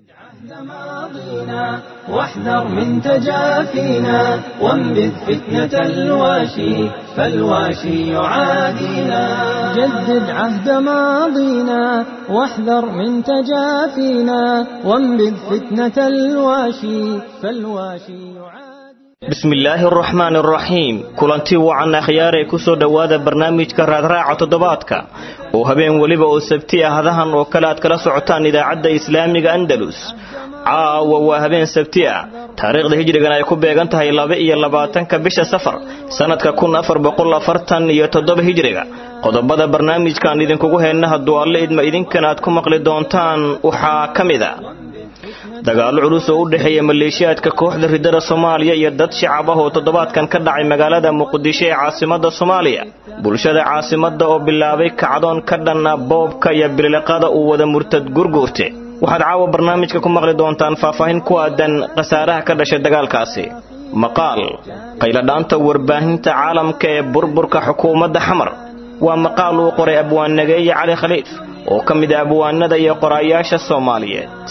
ماضينا واحذر من تجافينا وانبذ فتنة الواشي فالواشي يعادينا جدد عهد ماضينا واحذر من تجافينا وانبذ فتنة الواشي فالواشي يعادينا bismi illaahi araxmaan araxiim kulanti wacan akhyaaree kusoo dhowaada barnaamijka raadraaca toddobaadka oo habeen weliba oo sabti ah hadahan oo kale aad kala socotaan idaacadda islaamiga andalus caawa waa habeen sabti ah taariikhda hijrigan ay ku beegan tahay laba iyo labaatanka bisha safar sannadka kun afar boqol afartan iyo toddoba hijriga qodobada barnaamijkaan idinkugu heenna hadduu alle idma idinkan aad ku maqli doontaan waxaa ka mid a dagaallo culus oo u dhexeeya maleeshiyaadka kooxda ridada soomaaliya iyo dad shacab ah oo toddobaadkan ka dhacay magaalada muqdisho ee caasimadda soomaaliya bulshada caasimadda oo bilaabay kacdoon ka dhanna boobka iyo biliqada uu wada murtad gurguurte waxaad caawa barnaamijka ku maqli doontaan faahfaahin ku aadan khasaaraha ka dhashay dagaalkaasi maqaal qayladhaanta warbaahinta caalamka ee burburka xukuumadda xamar waa maqaal uu qoray abwaannageeye cali khaliif oo ka mid ah abwaanada iyo qoraayaasha soomaaliyeed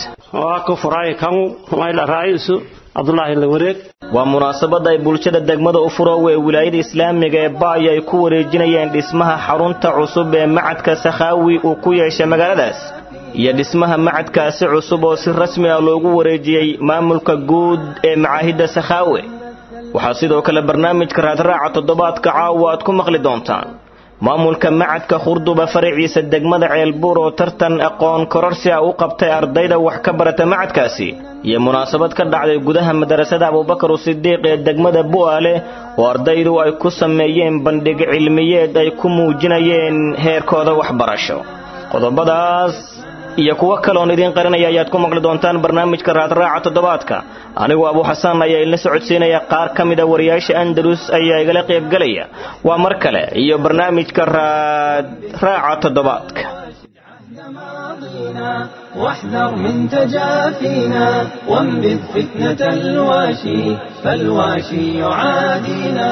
waa munaasabad ay bulshada degmada u furoowe ee wilaayada islaamiga ee baay ay ku wareejinayeen dhismaha xarunta cusub ee macadka sakhaawi uu ku yeeshay magaaladaas iyo dhismaha macadkaasi cusub oo si rasmi ah loogu wareejiyey maamulka guud ee macaahidda sakhaawe waxaa sidoo kale barnaamijka raadraaca toddobaadka caawa aad ku maqli doontaan maamulka macadka khurduba faraciisa degmada ceelbuur oo tartan aqoon kororsi ah u qabtay ardayda wax ka barata macadkaasi iyo munaasabad ka dhacday gudaha madarasada abubakar usidiiq ee degmada bu'aale oo ardaydu ay ku sameeyeen bandhig cilmiyeed ay ku muujinayeen heerkooda waxbarasho qodobadaas iyo kuwo kaleoon idiin qarinaya ayaad ku maqli doontaan barnaamijka raadraaca toddobaadka anigu abu xasaan ayaa ilna socodsiinaya qaar ka mida wariyaasha andalus ayaa igala qaybgelaya waa mar kale iyo barnaamijka raadraaca toddobaadka واحذر من تجافينا وانبذ فتنة الواشي فالواشي يعادينا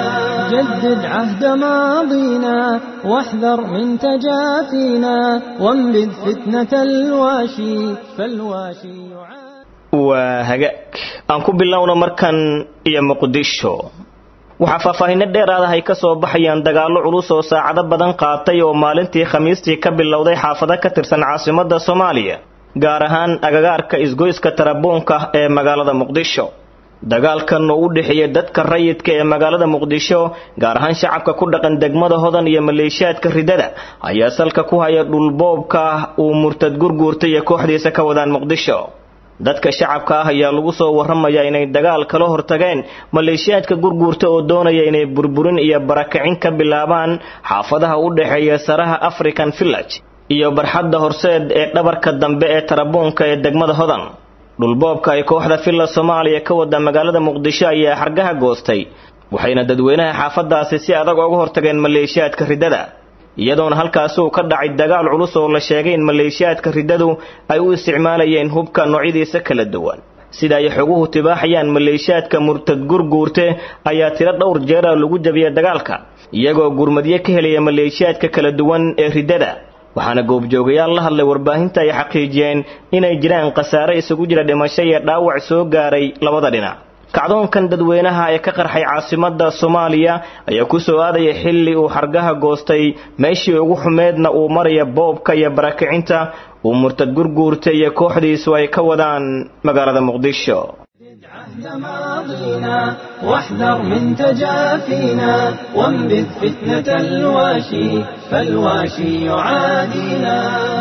جدد عهد ماضينا واحذر من تجافينا وانبذ فتنة الواشي فالواشي يعادينا waa hagaag aan ku bilowno markan iyo muqdisho waxaa faahfaahinno dheeraada ay ka soo baxayaan dagaallo culus oo saacado badan qaatay oo maalintii khamiistii ka bilowday xaafado ka tirsan caasimadda soomaaliya gaar ahaan agagaarka isgoyska tarabuunka ee magaalada muqdisho dagaalkan oo u dhexeeya dadka rayidka ee magaalada muqdisho gaar ahaan shacabka ku dhaqan degmada hodan iyo maleeshiyaadka ridada ayaa salka ku haya dhulboobka uu murtad gurguurtay iyo kooxdiisa ka wadaan muqdisho dadka shacabka ah ayaa lagu soo warramayaa inay dagaal kala hortageen maleeshiyaadka gurguurta oo doonaya inay burburin iyo barakicin ka bilaabaan xaafadaha u dhexeeya saraha african village iyo barxadda horseed ee dhabarka dambe ee tarabuunka ee degmada hodan dhulboobka ay kooxda villa soomaaliya ka wada magaalada muqdisho ayaa xargaha goostay waxayna dadweynaha xaafadaasi si adag uga hortageen maleeshiyaadka ridada iyadoona halkaasi uu ka dhacay dagaal culus oo la sheegay in maleeshiyaadka riddadu ay u isticmaalayeen hubka noocyadiisa kala duwan sida ay xoguhu tibaaxayaan maleeshiyaadka murtad gurguurte ayaa tiro dhowr jeera lagu jabiyay dagaalka iyagoo gurmadyo ka helaya maleeshiyaadka kala duwan ee riddada waxaana goobjoogayaal la hadlay warbaahinta ay xaqiijiyeen inay jiraan khasaare isugu jira dhimasho iyo dhaawac soo gaaray labada dhinac kacdoonkan dadweynaha ee ka qarxay caasimadda soomaaliya ayaa ku soo aadaya xilli uu xargaha goostay meeshii ugu xumeedna uu maraya boobka iyo barakicinta uu murtad gurguurta iyo kooxdiisu ay ka wadaan magaalada muqdisho عهد ماضينا واحذر من تجافينا وانبذ فتنة الواشي فالواشي يعادينا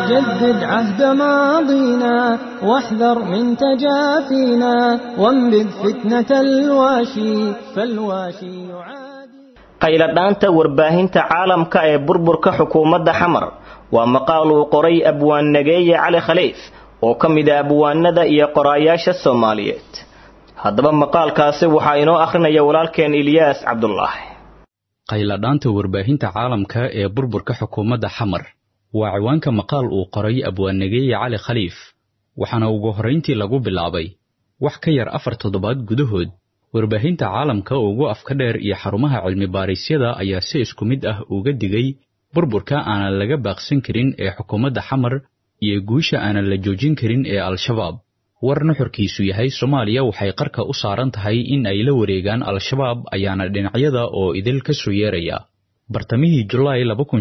جدد عهد ماضينا واحذر من تجافينا وانبذ فتنة الواشي فالواشي يعادينا qayladhaanta warbaahinta caalamka ee burburka xukuumadda xamar waa maqaal uu qoray abwaannageeye cali khaliif oo ka mid ah abwaanada iyo qoraayaasha soomaaliyeed haddaba maqaalkaasi waxaa inoo akhrinaya walaalkeen ilyaas cabdulaahi qayladhaanta warbaahinta caalamka ee burburka xukuumadda xamar waa ciwaanka maqaal uu qoray abwaannageeye cali khaliif waxaana ugu horrayntii lagu bilaabay wax ka yar afar toddobaad gudahood warbaahinta caalamka ugu afka dheer iyo xarumaha cilmi baarisyada ayaa si isku mid ah uga digay burburka aanan laga baaqsan karin ee xukuumadda xamar iyo guusha aanan la joojin karin ee al-shabaab war nuxurkiisu yahay soomaaliya waxay qarka u saaran tahay in ay la wareegaan al-shabaab ayaana dhinacyada oo idil ka soo yeeraya bartamihii julaay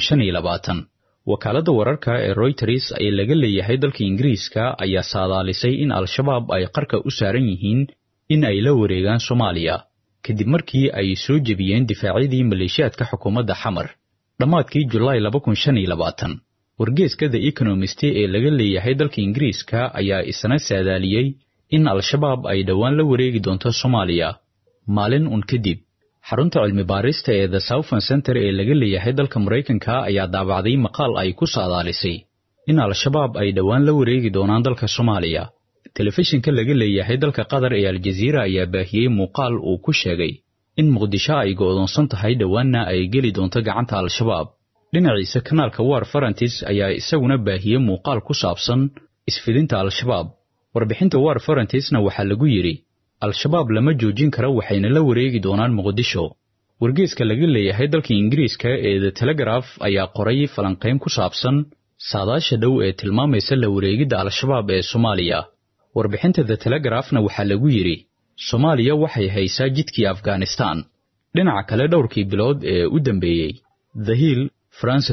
wakaaladda wararka ee royters ee laga leeyahay dalka ingiriiska ayaa saadaalisay in al-shabaab ay qarka u saaran yihiin in ay la wareegaan soomaaliya kadib markii ay soo jebiyeen difaacyadii maleeshiyaadka xukuumadda xamar dhammaadkii julaay wargeeska the economist ee laga leeyahay dalka ingiriiska ayaa isna saadaaliyey in al-shabaab ay dhowaan la wareegi doonto soomaaliya maalin un kadib xarunta cilmi baarista ee the southern center ee laga leeyahay dalka maraykanka ayaa daabacday maqaal ay ku saadaalisay in al-shabaab ay dhowaan la wareegi doonaan dalka soomaaliya telefishinka laga leeyahay dalka qatar ee aljaziira ayaa baahiyey muuqaal uu ku sheegay in muqdisho ay go'doonsan tahay dhowaanna ay geli doonto gacanta al-shabaab dhinaciisa kanaalka war farantis ayaa isaguna baahiyey muuqaal ku saabsan isfidinta al-shabaab warbixinta war farantisna waxaa lagu yidhi al-shabaab lama joojin karo waxayna la wareegi doonaan muqdisho wargeeska laga leeyahay dalka ingiriiska ee the telegraf ayaa qoray falanqayn ku saabsan saadaasha dhow ee tilmaamaysa la wareegidda al-shabaab ee soomaaliya warbixinta the telegrafna waxaa lagu yidhi soomaaliya waxay haysaa jidkii afghanistan dhinaca kale dhowrkii bilood ee u dambeeyey the hill france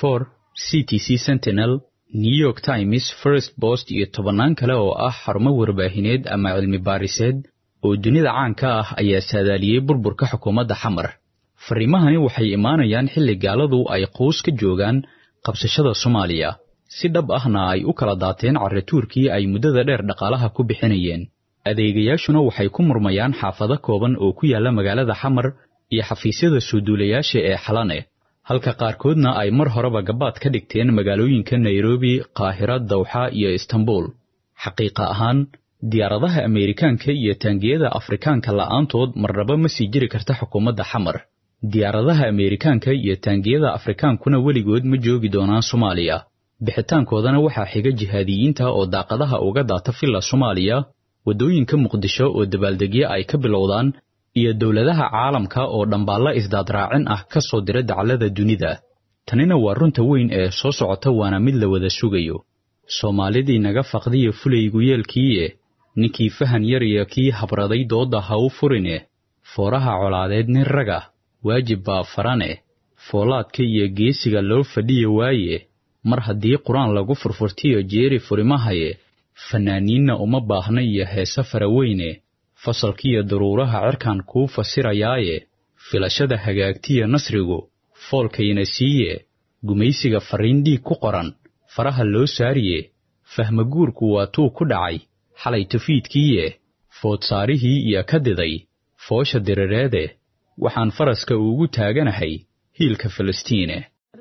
c t c sentinel new york times first post iyo tobannaan kale oo ah xarumo warbaahineed ama cilmi baariseed oo dunida caanka ah ayaa saadaaliyey burburka xukuumadda xamar fariimahani waxay imaanayaan xilli gaaladu ay quus ka joogaan qabsashada soomaaliya si dhab ahna ay u kala daateen carrituurkii ay muddada dheer dhaqaalaha ku bixinayeen adeegayaashuna waxay ku murmayaan xaafado kooban oo ku yaalla magaalada xamar iyo xafiisyada soo duulayaasha ee xalane halka qaarkoodna ay mar horeba gabaad ka dhigteen magaalooyinka nairobi qaahira dawxa iyo istanbul xaqiiqa ahaan diyaaradaha ameerikaanka iyo taangiyada afrikaanka la'aantood marnaba ma sii jiri karta xukuumadda xamar diyaaradaha ameerikaanka iyo taangiyada afrikaankuna weligood ma joogi doonaan soomaaliya bixitaankoodana waxaa xiga jihaadiyiinta oo daaqadaha uga daata filla soomaaliya waddooyinka muqdisho oo dabaaldegyo ay ka bilowdaan iyo dowladaha caalamka oo dhambaalla isdaadraacin ah ka soo dira dacallada dunida tanina waa runta weyn ee soo socota waana mid la wada sugayo soomaalidii naga faqdiya fulaygu yeelkiiye ninkii fahan yar iyo kii habraday doodda ha u furine fooraha colaadeed nin raga waajib baa farane foolaadka iyo geesiga loo fadhiya waaye mar haddii qur-aan lagu furfurtiyo jeeri furimahaye fannaaniinna uma baahna iyo heese faraweyne fasalkiiyo daruuraha cirkan kuu fasirayaaye filashada hagaagtiya nasrigu foolkayna siiye gumaysiga farriin dhiig ku qoran faraha loo saariye fahmaguurku waa tuu ku dhacay xalay tufiidkiiye foodsaarihii iyo ka diday foosha dirireede waxaan faraska ugu taaganahay hiilka falastiine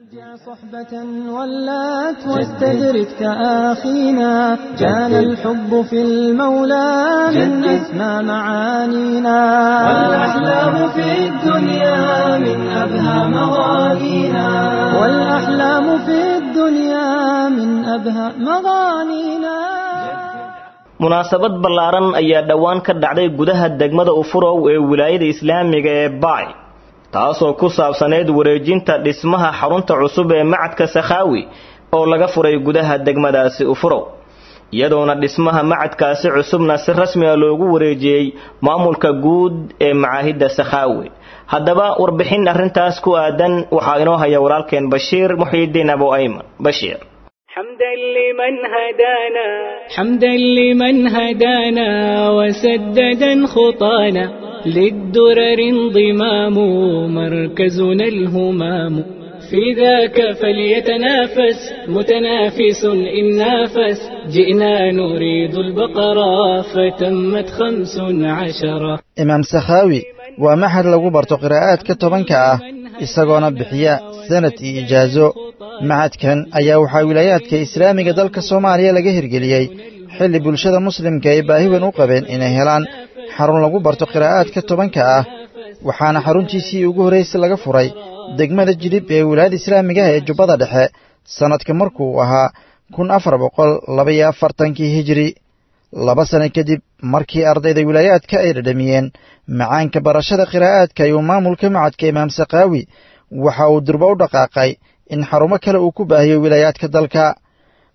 صحبة ولات واستدرك كأخينا كان الحب في المولى من أسمى معانينا والأحلام في الدنيا من أبهى مغانينا والأحلام في الدنيا من أبهى مغانينا munaasabad ballaaran ayaa dhowaan ka dhacday gudaha degmada ufurow ee wilaayada islaamiga ee baay taasoo ku saabsaneyd wareejinta dhismaha xarunta cusub ee macadka sakhaawi oo laga furay gudaha degmadaasi ufurow iyadoona dhismaha macadkaasi cusubna si rasmi a loogu wareejiyey maamulka guud ee macaahidda sakhaawi haddaba warbixin arrintaas ku aadan waxaa inoo haya walaalkeen bashiir muxiidiin abu ayman bashiir حمدا لمن هدانا حمدا لمن هدانا وسددا خطانا للدرر انضمام مركزنا الهمام في ذاك فليتنافس متنافس إن نافس جئنا نريد البقرة فتمت خمس عشرة imaam sakhaawi waa maxad lagu barto qiraa'aadka tobanka ah isagoona bixiya sanad iyo ijaaso maxadkan ayaa waxaa wilaayaadka islaamiga dalka soomaaliya laga hirgeliyey xilli bulshada muslimka ay baahi weyn u qabeen inay helaan xarun lagu barto qiraa'aadka tobanka ah waxaana xaruntiisii ugu horraysay laga furay degmada jilib ee wilaayada islaamigaha ee jubbada dhexe sannadka markuu ahaa kun afar boqol labaiyo afartankii hijiri laba sano kadib markii ardayda wilaayaadka ay dhadhamiyeen macaanka barashada qiraa'aadka ayuu maamulka macadka imaam sakhaawi waxa uu durba u dhaqaaqay in xarumo kale uu ku baahiyo wilaayaadka dalka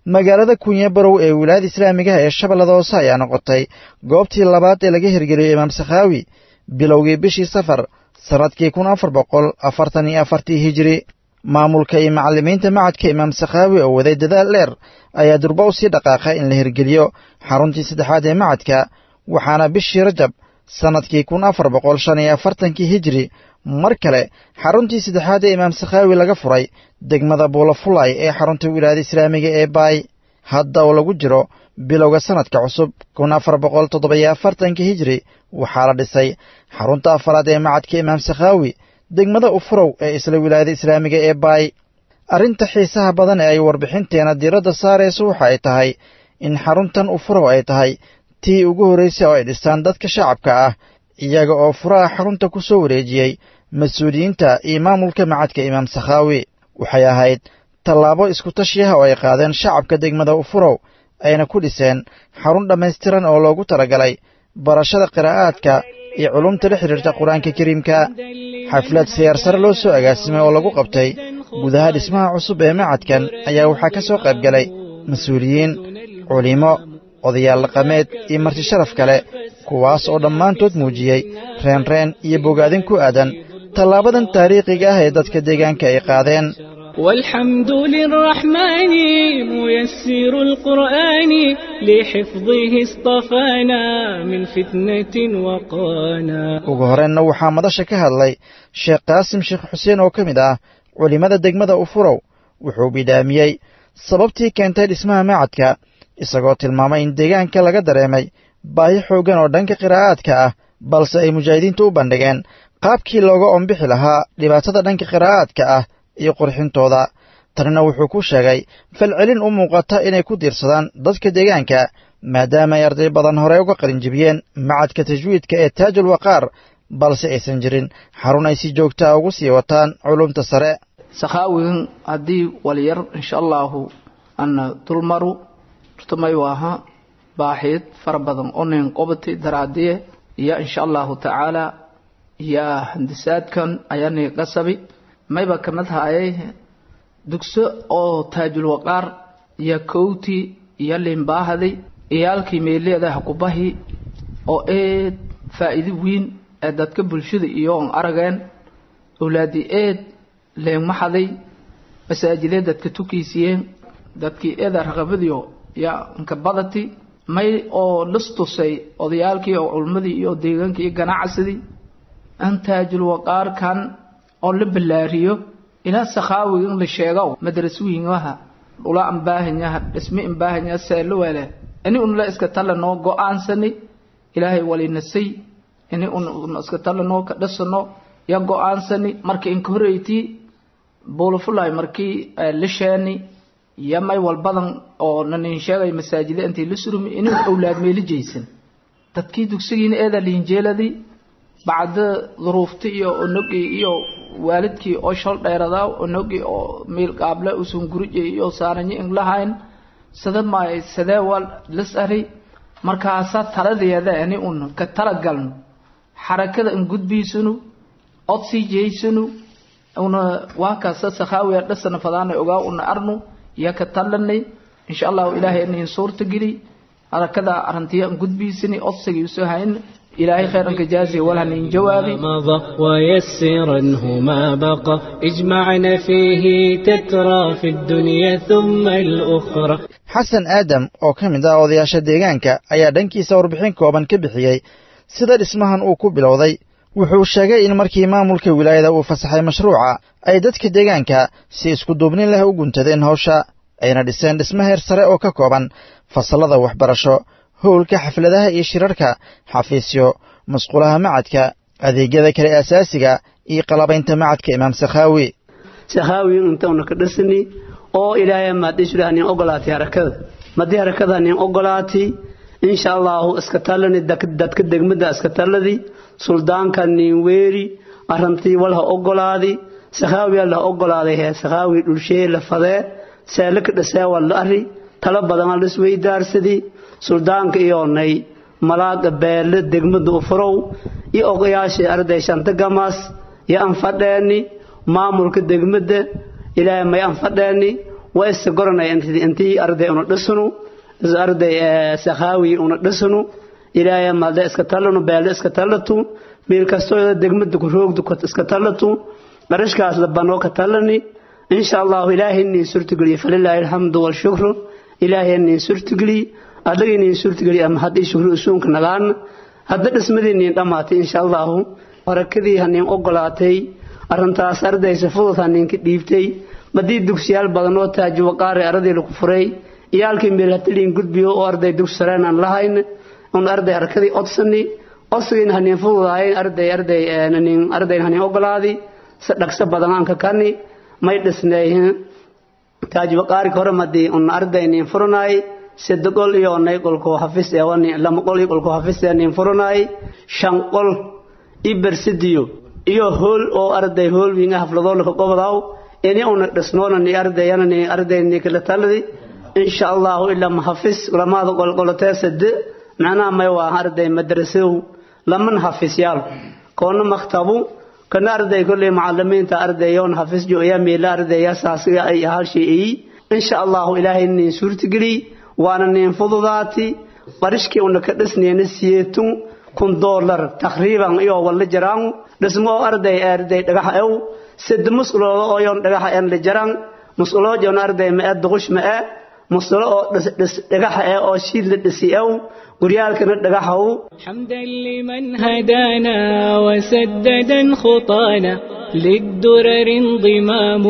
magaalada kunye barow ee wilaayada islaamigaha ee shabeellada hoose ayaa noqotay goobtii labaad ee laga hirgeliyey imaam sakhaawi bilowgii bishii safar sannadkii kun afar boqol afartan iyo afartii hijiri maamulka iyo macallimiinta macadka imaam sakhaawi oo waday dadaal dheer ayaa durba u sii dhaqaaqay in la hirgeliyo xaruntii saddexaad ee macadka waxaana bishii rajab sannadkii kun afar boqol shan iyo afartankii hijiri mar kale xaruntii saddexaad ee imaam sakhaawi laga furay degmada buulafulay ee xarunta wilaayada islaamiga ee baay hadda oo lagu jiro bilowga sannadka cusub kun afar boqol toddobiyo afartankii hijiri waxaa la dhisay xarunta afaraad ee macadka imaam sakhaawi degmada ufurow ee isla wilaayada islaamiga ee baay arrinta xiisaha badan ee ay warbixinteena diiradda saarayso waxa ay tahay in xaruntan ufurow ay tahay tii ugu horraysay oo ay dhistaan dadka shacabka ah iyaga oo furaha xarunta ku soo wareejiyey mas-uuliyiinta iyo maamulka macadka imaam sakhaawi waxay ahayd tallaabo isku-tashi ah oo ay qaadeen shacabka degmada ufurow ayna ku dhiseen xarun dhammaystiran oo loogu talagalay barashada qiraa'aadka iyo culumta la xidhiirta qur-aanka kariimka xaflad siyaar sare loo soo agaasimay oo lagu qabtay gudaha dhismaha cusub ee macadkan ayaa waxaa ka soo qayb galay mas-uuliyiin culimo odayaal dhaqameed iyo marti sharaf kale kuwaas oo dhammaantood muujiyey reenreen iyo bogaadin ku aadan tallaabadan taariikhiga ah ee dadka deegaanka ay qaadeen والحمد للرحمن ميسر القرآن لحفظه اصطفانا من فتنة وقانا ugu horeenna waxaa madasha ka hadlay sheekh qaasim sheekh xuseen oo ka mid ah culimmada degmada ufurow wuxuu bidhaamiyey sababtii keentay dhismaha macadka isagoo tilmaamay in deegaanka laga dareemay baahi xooggan oo dhanka qiraa'aadka ah balse ay mujaahidiintu u bandhigeen qaabkii looga ombixi lahaa dhibaatada dhanka qiraa'aadka ah iyo qurxintooda tanina wuxuu ku sheegay falcelin u muuqata inay ku diirsadaan dadka deegaanka maadaama ay arday badan hore uga qalinjibiyeen macadka tajwiidka ee taajul waqaar balse aysan jirin xarun ay si joogtaa ugu sii wataan culumta sare sakhaawigan haddii walyar insha allaahu ana dulmaru turtamay waaha baaxid fara badan onayn qobati daraadiye iyo insha allahu tacaala iyo handisaadkan ayaanay qasabi mayba kamid hayay dugso oo taajul waqaar iyo kowti iyo limbaahaday iyaalkii meeleedaha kubahi oo eed faa'iido weyn ee dadka bulshada iyo on arageen awlaadii eed leegmaxaday masaajidee dadka tukiisiyeen dadkii eeda raqabadiyo ya nka badati may oo lastusay odayaalkii oo culmadii iyo deegaankii iyo ganacsadii an taajul waqaarkan oo la ballaariyo ilaa sakhaawiga in la sheego madrasooyingaha ula ambaahanyaha dhisme ambaahanyaha seelowele ini unla iska tala noo go-aansani ilaahay walinasay ini un iska tala noo ka dhasano ya go-aansani marka inka horeyti buulafulay markii lisheeni iyo may walbadan oo nanin sheegay masaajida intii la surumi ini awlaad meeli jeysan dadkii dugsigiina eeda liinjeeladii bacda duruufti iyo onogii iyo waalidkii oo shal dheeradaa onogii oo miil qaable usun gurije iyo saaranyo in lahayn sada maay sadee wal lis ari markaasa taladeeda ani un ka talagalno xarakada in gudbiisunu odsii jeysanu una waa kaasa sakhaawiya dhasana fadaana ogaa una arnu iyo ka talanay insha allahu ilaahay inin suurta geli harakada arintiya in gudbiisani odsigii usoo hayn إلهي خيرا كجازي ولا من جوابي مضى ويسرنه ما بقى اجمعنا فيه تترى في الدنيا ثم الأخرى xasan aadam oo ka mid ah odayaasha deegaanka ayaa dhankiisa warbixin kooban ka bixiyey sida dhismahan uu ku bilowday wuxuu sheegay in markii maamulka wilaayada uu fasaxay mashruuca ay dadka deegaanka si isku duubnin leh u guntadeen hawsha ayna dhiseen dhismo heer sare oo ka kooban fasallada waxbarasho howlka xafladaha iyo shirarka xafiisyo masquulaha macadka adeegyada kale asaasiga iyo qalabaynta macadka imaam sakhaawi sakhaawi intauna ka dhisani oo ilaahay maadisulaah nin ogolaatay harakada madii harakada nin ogolaatay insha allahu iska talani dadka degmada iska taladi suldaanka nin weeri arantii walha ogolaadi sakhaawi la ogolaaday hee sakhaawi dhulshee la fadee seelaka dhasee waa la ari tala badan la isweydaarsadii suldaanka iyoonay malaaga beelle degmada ufurow iyo ogayaashii arday shanta gamaas iyo anfadheeni maamulka degmada ilaahay may anfadheeni waa isa goranay intii arday una dhisnu arday sakhaawi una dhisnu ilaahay maalda iska tallanu beelde iska tallatu meel kastoo degmada ku roogdu iska tallatu qarashkaas labanoo ka tallani insha allahu ilaahay niin suurtageliye falilaahi alxamdu walshukru ilaahay niin suurtageliye adagii niin suurtageliye ama haddii shukru usuunka nagaana hadda dhismadii niin dhammaatay insha allahu barakadii haniin ogolaatay arrintaas ardaysa fudud haniinka dhiibtay madii dugsiyaal badan oo taaji waqaari aradii lagu furay iyaalkii meel hataliin gudbiyo oo arday dugsi sareen aan lahayn un arday harakadii odsani odsigiina haniin fududahayn arday arday ardayn haniin ogolaadi si dhagso badan aan ka kani may dhisneeyin taaji waqaarika hore madii un ardayniin furanaay sida qol iyo onay qolko xafis ee wani lama qol iyo qolko xafis ee niin furanaay shan qol ibersidiyo iyo hool oo arday hool wiinga hafladoo laka qobdaw ini una dhisnoona ni ardayana ni arday ni kala taladi insha Allah illa mahafis lamaada qolqolotee sade macnaha may waa arday madrasow laman hafisyal koona maktabu kana arday kulli macallimiinta ardayoon xafis jo ayaa meela ardaya saasiga ay halshii insha Allah ilaahay ni suurtageli waana nin fududaati barishkii una ka dhisnayna siyeetun kun dollar taqriiban iyo wala jiraan dhismo arday arday dhagax aw sid musqulo oo yon dhagax aan la jiraan musqulo joon arday ma duqush ma musqulo oo dhagax oo shiid la dhisi aw guryaalkana dhagaxaw حمدا لمن هدانا وسددا خطانا للدرر انضمام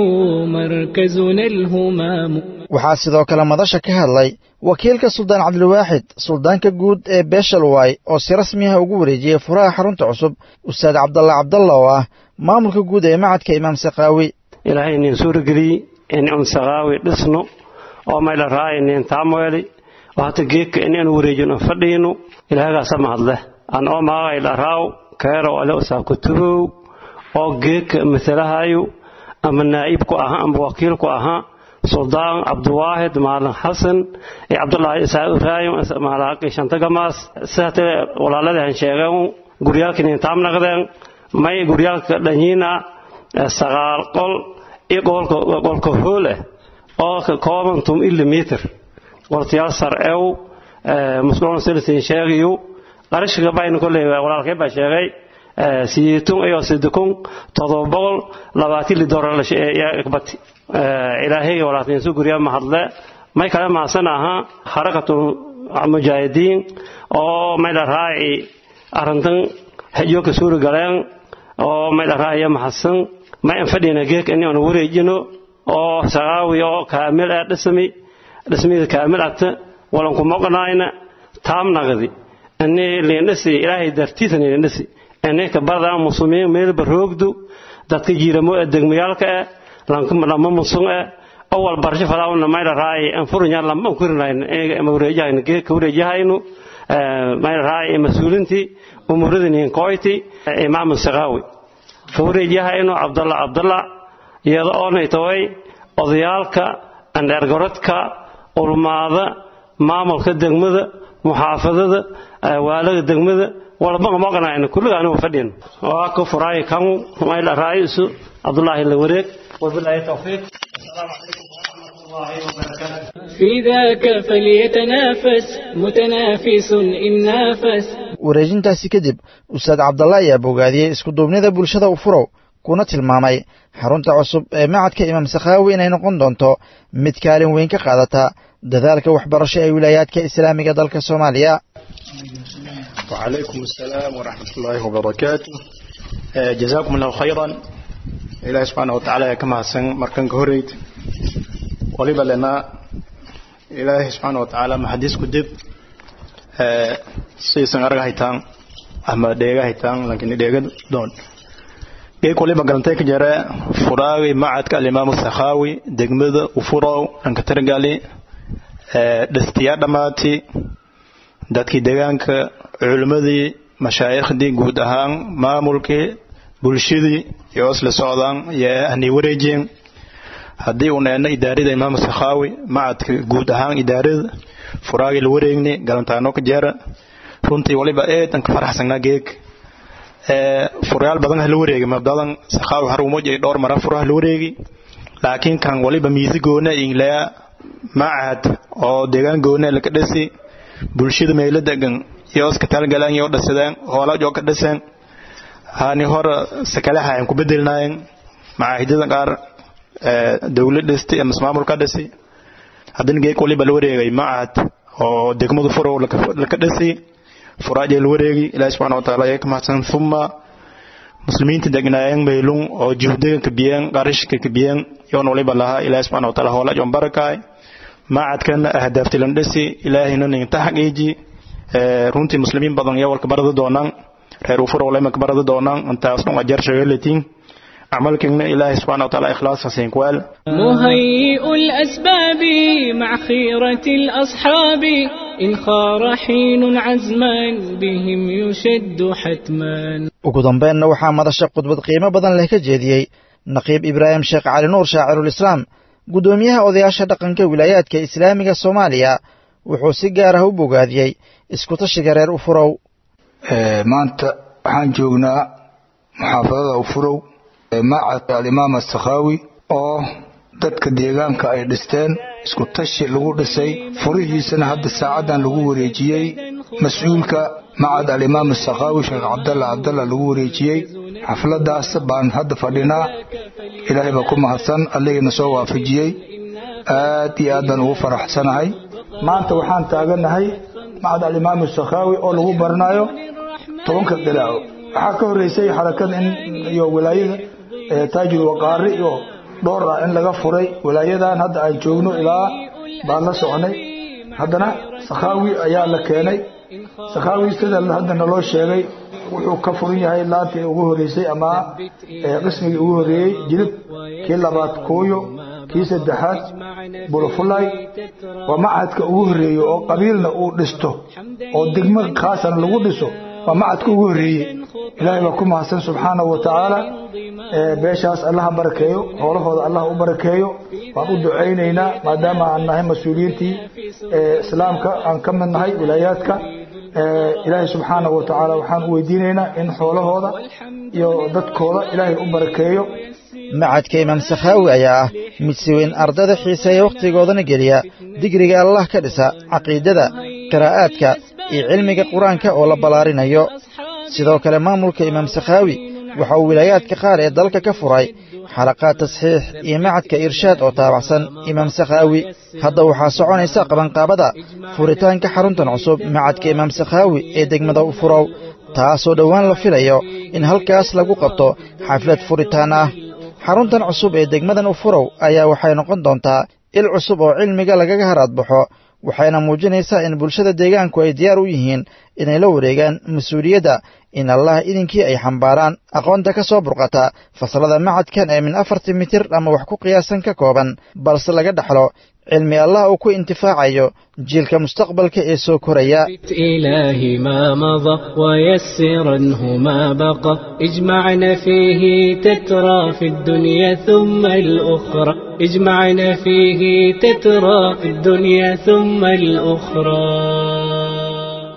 مركزنا الهمام waxaa sidoo kale madasha ka hadlay wakiilka suldaan cabdilwaaxid suldaanka guud ee beeshalway oo si rasmi ah ugu wareejiyey furaha xarunta cusub ustaad cabdalla cabdalla oo ah maamulka guud ee macadka imaam sakaawi ilaahay nin suurageliy in un sakaawi dhisno oo mayla raaya nin taamoeli oo hata geedka in anu wareejino fadhiino ilaahagaasa mahadleh an oo maaqay dharaaw keerow ale usaa kutubow oo geedka matalahayo ama naa'ibku ahaa ama wakiilku ahaa suldaan cabdiwaahid maalin xasan iyo cabdulaahi isaa uraayo maalaqi shantagamaas sidaate walaaladahan sheegeen guryaalkii nintaam naqdeen may guryaalka dhanyiina sagaal qol iyo qolka hool ah oo ka kooban tum ilimitir qoltayaal sarcew musqulon silisin sheegayo qarashiga bayn kolley walaalkay baa sheegay siyeetun iyo sidikun todoba boqol labaatan lidoorar bati ilaahay walaalkiinsu gurya mahadle may kale maasan aha harakatu mujaahidiin oo may la raaci arrintan hajo ka suuri galeen oo may la raaciya mahadsan may an fadhina geek in aan wareejino oo sagaawi oo kaamil ah dhismi dhismida kaamil ata walan ku maqnaayna taam naqdi ani leendhisi ilaahay dartiisa leendhisi ani ka barda muslimiin meel baroogdu dadka jiiramo degmayaalka ah lama musun ah awal barsho fadaawna mayla raay an furunya lama kurinayn ee wareejahayna geedka wareejahaynu mayla raay masuulintii umuradin koyti imaam saqawi wareejahaynu abdalla abdalla iyada oonay taway odayaalka andheergarodka ulmaada maamulka degmada muxaafadada waalada degmada walba maqnayna kulliga anigu fadhin waa ku furaay kan mayla raaisu abdullaahi la wareeg وبالله التوفيق السلام عليكم ورحمة الله وبركاته في ذاك فليتنافس متنافس إن نافس wareejintaasi kadib ustaad cabdalla ayaa bogaadiyey iskuduubnida bulshada u furow kuna tilmaamay xarunta cusub ee macadka imaam sakhaawi inay noqon doonto mid kaalin weyn ka qaadata dadaalka waxbarasho ee wilaayaadka islaamiga dalka soomaaliya وعليكم السلام ورحمة الله وبركاته جزاكم الله خيرا ilaahay subxaana watacaala ka mahadsan markan ka horeyd waliba lena ilaahay subxaana watacaala maxadiisku dib siisan arga haytaan ama dheega haytaan lakin dheega doon geek waliba galantay ka jare furaawi macadka alimaamu sakhaawi degmada ufurow dhanka targali dhastiyaa dhammaati dadkii deegaanka culimmadii mashaayikhdii guud ahaan maamulkii bulshadii iyo isla socdaan iyo ahnay wareejiyeen haddii uu needna idaarada imaam sakhaawi macadka guud ahaan idaarada furaagii la wareegni galantaano ka jeera runtii waliba eedan ka faraxsanaa geeg furayaal badan ha la wareegi mabdadan sakhaawi haruumoj ay dhowr mara furaha la wareegi laakiin kan waliba miisi goona inglaa macad oo deegaan goona laka dhasi bulshada meelo degan iyo iska talgalaan iyo dhasadaan hoola joo ka dhasaan hani hore sakalaha aan ku bedelnaayeen macaahidada qaar dowlad dhistay ama maamul ka dhasi haddana geek waliba la wareegay macad oo degmadu furow laka dhasi furaajay la wareegi ilaahi subxana wataala ayaa ka mahadsan uma muslimiinta degnaayeen meylun oo juhdiga kabiyeen qarashka kabiyeen yoon waliba lahaa ilaahi subxana wataala hoola joon barakaay macadkan ahdaaftilan dhasi ilaahina ninta xaqiiji runtii muslimiin badan iyo walka barada doonaan reer ufurow lemanka barada doonaan intaas dhun ajar shagalatiin عملكنا إله سبحانه وتعالى إخلاص سينكوال مهيئ الأسباب مع خيرة الأصحاب إن خار حين عزما بهم يشد حتما ugu dambeynna waxaa madasha khudbad qiimo badan leh ka jeediyey naqiib ibraahim sheekh cali nuur shaacirulislaam guddoomiyaha odayaasha dhaqanka wilaayaadka islaamiga soomaaliya wuxuu si gaar ah u bogaadiyey iskutashiga reer ufurow maanta waxaan joognaa muxaafadada ufurow macadka alimaam asakhaawi oo dadka deegaanka ay dhisteen isku tashi lagu dhisay furihiisana hadda saacaddan lagu wareejiyey mas-uulka macad alimaam asakhaawi sheekh cabdalla cabdalla lagu wareejiyey xafladaas baan hadda fadhinaa ilaahay baa ku mahadsan alligiina soo waafajiyey aad iyo aad baan ugu faraxsanahay maanta waxaan taaganahay macad alimaam asakhaawi oo lagu baranayo tobanka qiraaco waxaa ka horreysay xarakada in iyo wilaayada taajul waqaari iyo dhowr ah in laga furay walaayadan hadda aan joogno ilaa baan la soconay haddana sakhaawi ayaa la keenay sakhaawi sida hadda naloo sheegay wuxuu ka furan yahay laantii ugu horreysay ama qismigii ugu horreeyey jilib kii labaad kooyo kii saddexaad bulufulay waa macadka ugu horreeyo oo qabiilna uu dhisto oo degmo khaasana lagu dhiso waa macadka ugu horreeyey ilaahay baa ku mahadsan subxaanahu wa tacaala beeshaas allaha barakeeyo howlahooda allah u barakeeyo waan u ducaynaynaa maadaama aan nahay mas-uuliyiintii islaamka aan ka mid nahay wilaayaadka ilaahay subxaanahu wa tacaala waxaan u weydiinaynaa in xoolahooda iyo dadkooda ilaahay u barakeeyo macadka imaam sakhaawi ayaa ah mid si weyn ardada xiiseeya wakhtigoodana geliya digriga allah ka dhisa caqiidada qiraa'aadka iyo cilmiga qur-aanka oo la ballaarinayo sidoo kale maamulka imaam sakhaawi waxa uu wilaayaadka qaar ee dalka ka furay xalaqaad tasxiix iyo macadka irshaad oo taabacsan imaam sakhaawi hadda waxaa soconaysa qabanqaabada furitaanka xaruntan cusub macadka imaam sakhaawi ee degmada u furow taasoo dhowaan la filayo in halkaas lagu qabto xaflad furitaan ah xaruntan cusub ee degmadan u furow ayaa waxay noqon doontaa il cusub oo cilmiga lagaga haraadbaxo waxayna muujinaysaa in bulshada deegaanku ay diyaar u yihiin inay la wareegaan mas-uuliyadda in allah idinkii ay xambaaraan aqoonta ka soo burqata fasalada macadkan ee min afartii mitir ama wax ku qiyaasan ka kooban balse laga dhaxlo cilmi allah uu ku intifaacayo jiilka mustaqbalka ee soo koraya إلهي ما مضى ويسرنه ما بقى اجمعنا فيه تترى في الدنيا ثم الأخرى اجمعنا فيه تترى في الدنيا ثم الأخرى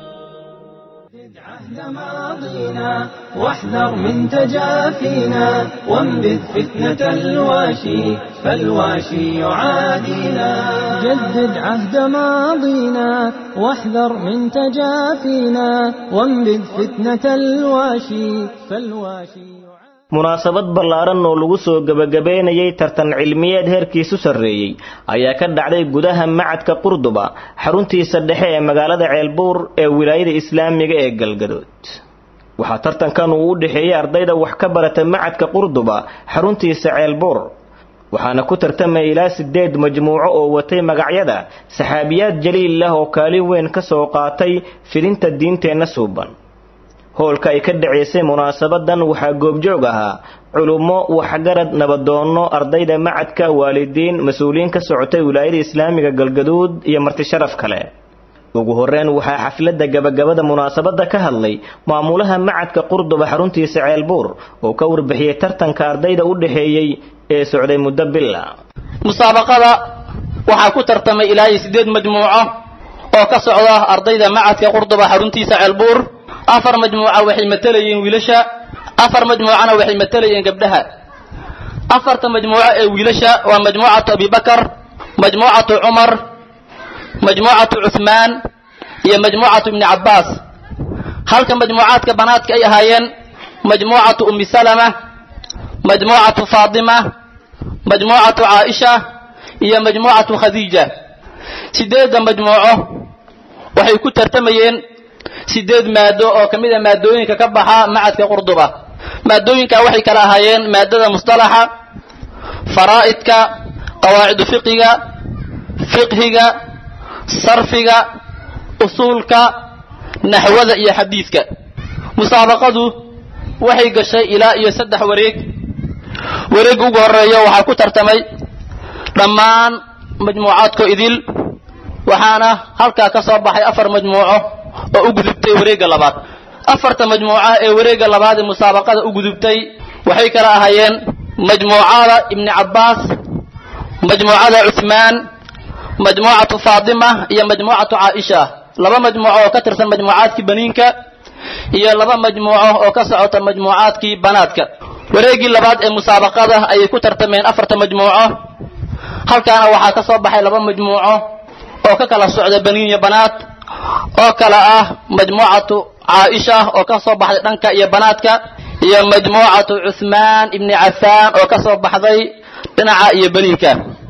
ماضينا واحذر من تجافينا وانبذ فتنة الواشي فالواشي يعادينا جدد عهد ماضينا واحذر من تجافينا وانبذ فتنة الواشي فالواشي munaasabad ballaaran oo lagu soo gebagabeynayay tartan cilmiyeed heerkiisu sarreeyey ayaa ka dhacday gudaha macadka qurduba xaruntiisa dhexe ee magaalada ceelbuur ee wilaayada islaamiga ee galgadood waxaa tartankan uu u dhexeeyey ardayda wax ka barata macadka qurduba xaruntiisa ceelbuur waxaana ku tartamaya ilaa sideed majmuuco oo watay magacyada saxaabiyaad jaliil ah oo kaalin weyn ka soo qaatay fidinta diinteenna suuban howlka ay ka dhacaysay munaasabadan waxaa goobjoog ahaa culummo waxgarad nabadoonno ardayda macadka waalidiin mas-uuliyiin ka socotay wilaayada islaamiga galgaduud iyo marti sharaf kale ugu horreyn waxaa xafladda gabagabada munaasabadda ka hadlay maamulaha macadka qurduba xaruntiisa ceelbuur oo ka warbixiyey tartanka ardayda u dhexeeyey ee socday muddo bila musaabaqada waxaa ku tartamay ilaa iyo siddeed majmuuco oo ka socda ardayda macadka qurduba xaruntiisa ceelbuur afar majmuuca waxay matalayeen wiilasha afar majmuucana waxay matalayeen gabdhaha afarta majmuuco ee wiilasha waa majmuucatu abibakar majmuucatu cumar majmuucatu cuthmaan iyo majmuucatu ibni cabbaas halka majmuucaadka banaadka ay ahaayeen majmuucatu ummi salama majmuucatu faatima majmuucatu caaisha iyo majmuucatu khadiija sideedda majmuuco waxay ku tartamayeen sideed maado oo ka mid a maadooyinka ka baxa macadka qurduba maadooyinka waxay kala ahaayeen maadada mustalaxa faraa'idka qawaacidu fiqiga fiqhiga sarfiga usuulka naxwada iyo xadiidka musaabaqadu waxay gashay ilaa iyo saddex wareeg wareegga ugu horeeya waxaa ku tartamay dhammaan majmuucaadko idil waxaana halkaa ka soo baxay afar majmuuco oo u gudubtay wareegga labaad afarta majmuuca ee wareegga labaad ee musaabaqada u gudubtay waxay kala ahaayeen majmuucada ibni cabbaas majmuucada cuthmaan majmuucatu faatima iyo majmuucatu caaisha laba majmuuco oo ka tirsan majmuucaadkii baniinka iyo laba majmuuco oo ka socota majmuucaadkii banaadka wareeggii labaad ee musaabaqada ayay ku tartameen afarta majmuuco halkaana waxaa ka soo baxay laba majmuuco oo ka kala socda baniin iyo banaad oo kala ah majmuucatu caaisha oo ka soo baxday dhanka iyo banaadka iyo majmuucatu cuthmaan ibni cafaan oo ka soo baxday dhinaca iyo baniinka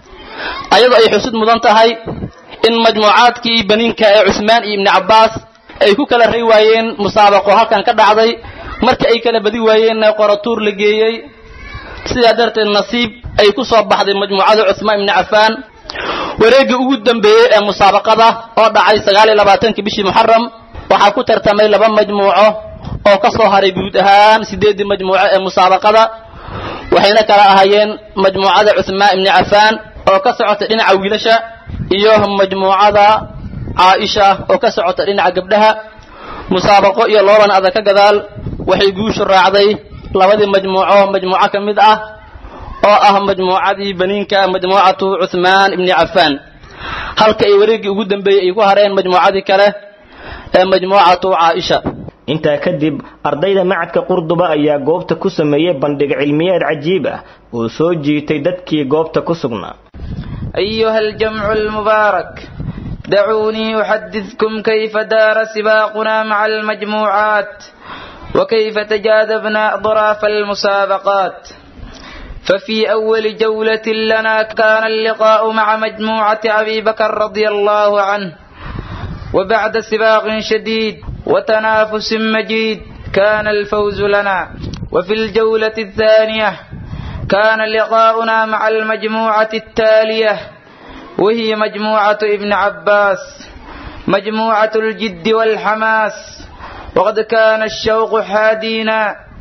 ayadoo ay xusud mudan tahay in majmuucaadkii baniinka ee cuthmaan iyo ibni cabbaas ay ku kala ray waayeen musaabaqo halkan ka dhacday markii ay kala badi waayeenna qoratuur la geeyey sidaa darteed nasiib ay ku soo baxday majmuucada cuthmaan ibni cafaan wareeggii ugu dambeeyey ee musaabaqada oo dhacay sagaal iyo labaatankii bishii muxaram waxaa ku tartamay laba majmuuco oo ka soo haray guud ahaan sideeddii majmuuco ee musaabaqada waxayna kala ahaayeen majmuucada cuthmaan ibni cafaan oo ka socota dhinaca wiilasha iyo majmuucada caaisha oo ka socota dhinaca gabdhaha musaabaqo iyo looban adag ka gadaal waxay guushu raacday labadii majmuuco majmuuco ka mid ah oo ah majmuucadii baniinka majmuucatu cuthmaan ibni cafaan halka ay wareeggii ugu dambeeyey ay ku hareen majmuucadii kale ee majmuucatu caaisha intaa kadib ardayda macadka qurduba ayaa goobta ku sameeyey bandhig cilmiyeed cajiib ah oo soo jiitay dadkii goobta ku sugnaa أيها الجمع المبارك دعوني أحدثكم كيف دار سباقنا مع المجموعات وكيف تجاذبنا أضراف المسابقات ففي أول جولة لنا كان اللقاء مع مجموعة أبي بكر رضي الله عنه وبعد سباق شديد وتنافس مجيد كان الفوز لنا وفي الجولة الثانية كان لقاؤنا مع المجموعة التالية وهي مجموعة ابن عباس مجموعة الجد والحماس وقد كان الشوق حادينا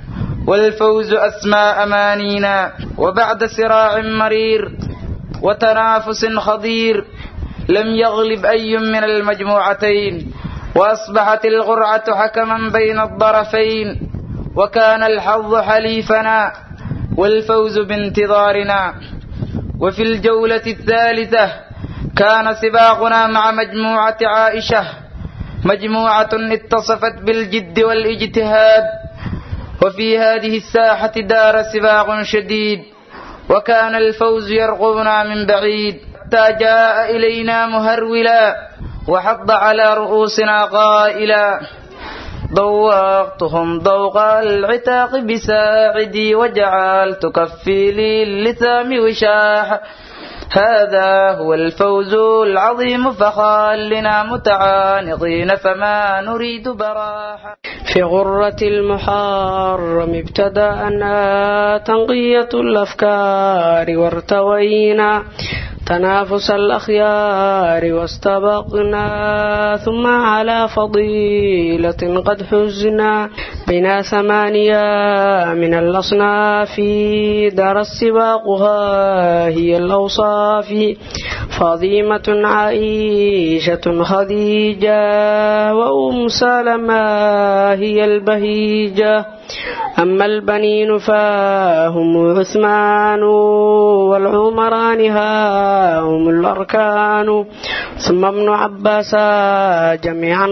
والفوز أسمى أمانينا وبعد صراع مرير وتنافس خضير لم يغلب أي من المجموعتين وأصبحت القرعة حكما بين الطرفين وكان الحظ حليفنا والفوز بانتظارنا وفي الجولة الثالثة كان سباقنا مع مجموعة عائشة مجموعة اتصفت بالجد والاجتهاد وفي هذه الساحة دار سباق شديد وكان الفوز يرقبنا من بعيد حتى جاء إلينا مهرولا وحض على رؤوسنا قائلا ضوقتهم ضوق العتاق بساعدي وجعلت كفي لي اللثام وشاح هذا هو الفوز العظيم فخلنا متعانقين فما نريد براحا في غرة المحرم ابتدأنا تنقية الأفكار وارتوينا تنافس الأخيار واستبقنا ثم على فضيلة قد حزنا بنا ثمانية من الأصناف دار السباقها هي الأوصاف فاضيمة عائشة خديجة وأم سلمة هي البهيجة أما البنين فهم عثمان والعمران هم الأركان ثم ابن عباس جميعا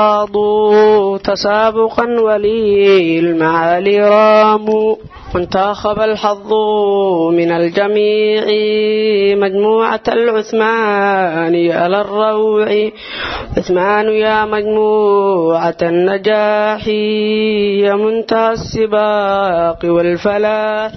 خاضوا تسابقا ولي المعالي راموا وانتخب الحظ من الجميع مجموعة العثمان على الروع عثمان يا مجموعة النجاح يا منتهى السباق والفلاح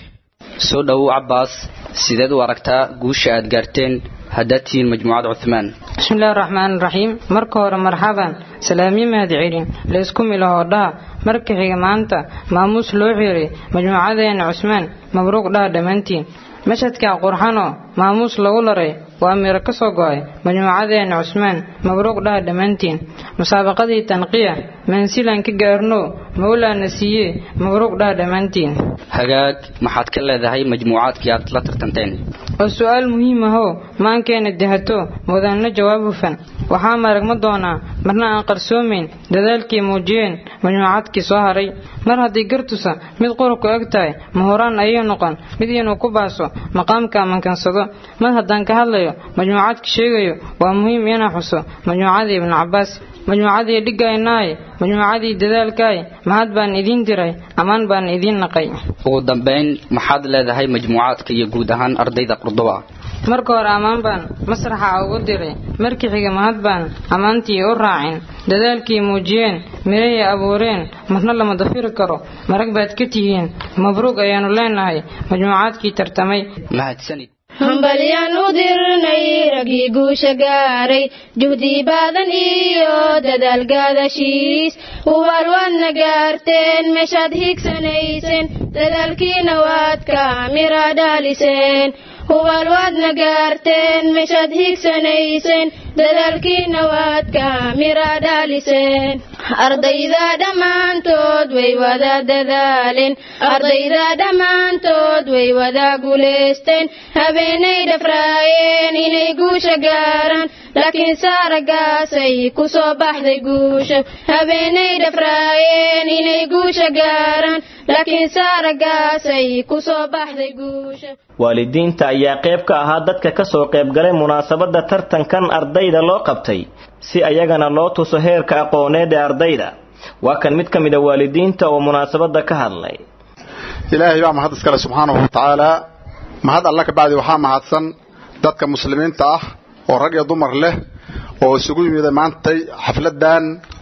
soo dhowow cabbaas sideed u aragtaa guusha aad gaarteen haddaad tihiin majmuucada cuthmaan bismillahi raxmaan raxiim marka hore marxaban salaamyo mahad celin laysku milahoo dhaha marka xiga maanta maamuus loo xiray majmuucadeena cusmaan mabruuq dhaha dhammaantiin mashadka qurxanoo maamuus lagu laray waa miro ka soo go'ay majmuucadeena cusmaan mabruuq dhaha dhammaantiin musaabaqadii tanqiya mansilan ka gaarno mawlaana siiye mabruuq dhaha dhammaantiin hagaag maxaad ka leedahay majmuucaadkii aad la tartanteen oo su-aal muhiim ahoo maankeena dahato mudanno jawaab hufan waxaa maragma doonaa marna aan qarsoomayn dadaalkii muujiyeen majmuucaadkii soo haray mar haddii gartusa mid qurubku eg tahay mahoraan ayay noqon mid inuu ku baaso maqaamka amankansado mar haddaan ka hadlayo majmuucaadka sheegayo waa muhiim inaa xuso majmuucadii ibnu cabbaas majmuucadii dhiggaynaaye majmuucadii dadaalkaaye mahad baan idiin diray ammaan baan idiin naqay ugu dambayn maxaad leedahay majmuucaadka iyo guud ahaan ardayda qurduba marka hore ammaan baan masraxa ugu diray markii xiga mahad baan ammaantii u raacin dadaalkii muujiyeen mirahay abuureen marna lama dafiri karo marag baad ka tihiin mabruuq ayaannu leenahay majmuucaadkii tartamay mahadsanid hambalyaan u dirnay raggii guusha gaaray juhdi badan iyo dadaal gaadashiis hubaal waadna gaarteen meeshaad higsanayseen dadaalkiina waad ka mira dhaaliseen hubaal waadna gaarteen meeshaad higsanayseen dadaalkiina waad ka mira dhaaliseen ardayda dhammaantood way wada dadaaleen ardayda dhammaantood way wada guulaysteen habeenay dhafraayeen inay guusha gaaraan laakiin saaragaasay ku soo baxday guusha habeenay dhafraayeen inay guusha gaaraan laakiin saaragaasay ku soo baxday guusha waalidiinta ayaa qayb ka ahaa dadka ka soo qaybgalay munaasabadda tartankan ardayda loo qabtay si ayagana loo tuso heerka aqooneed ee ardayda waa kan mid ka mid a waalidiinta oo munaasabadda ka hadlay ilaahay baa mahad iskale subxaanahu wa tacaalaa mahad alla ka bacdi waxaa mahadsan dadka muslimiinta ah oo rag iyo dumar leh oo isugu yimida maantay xafladan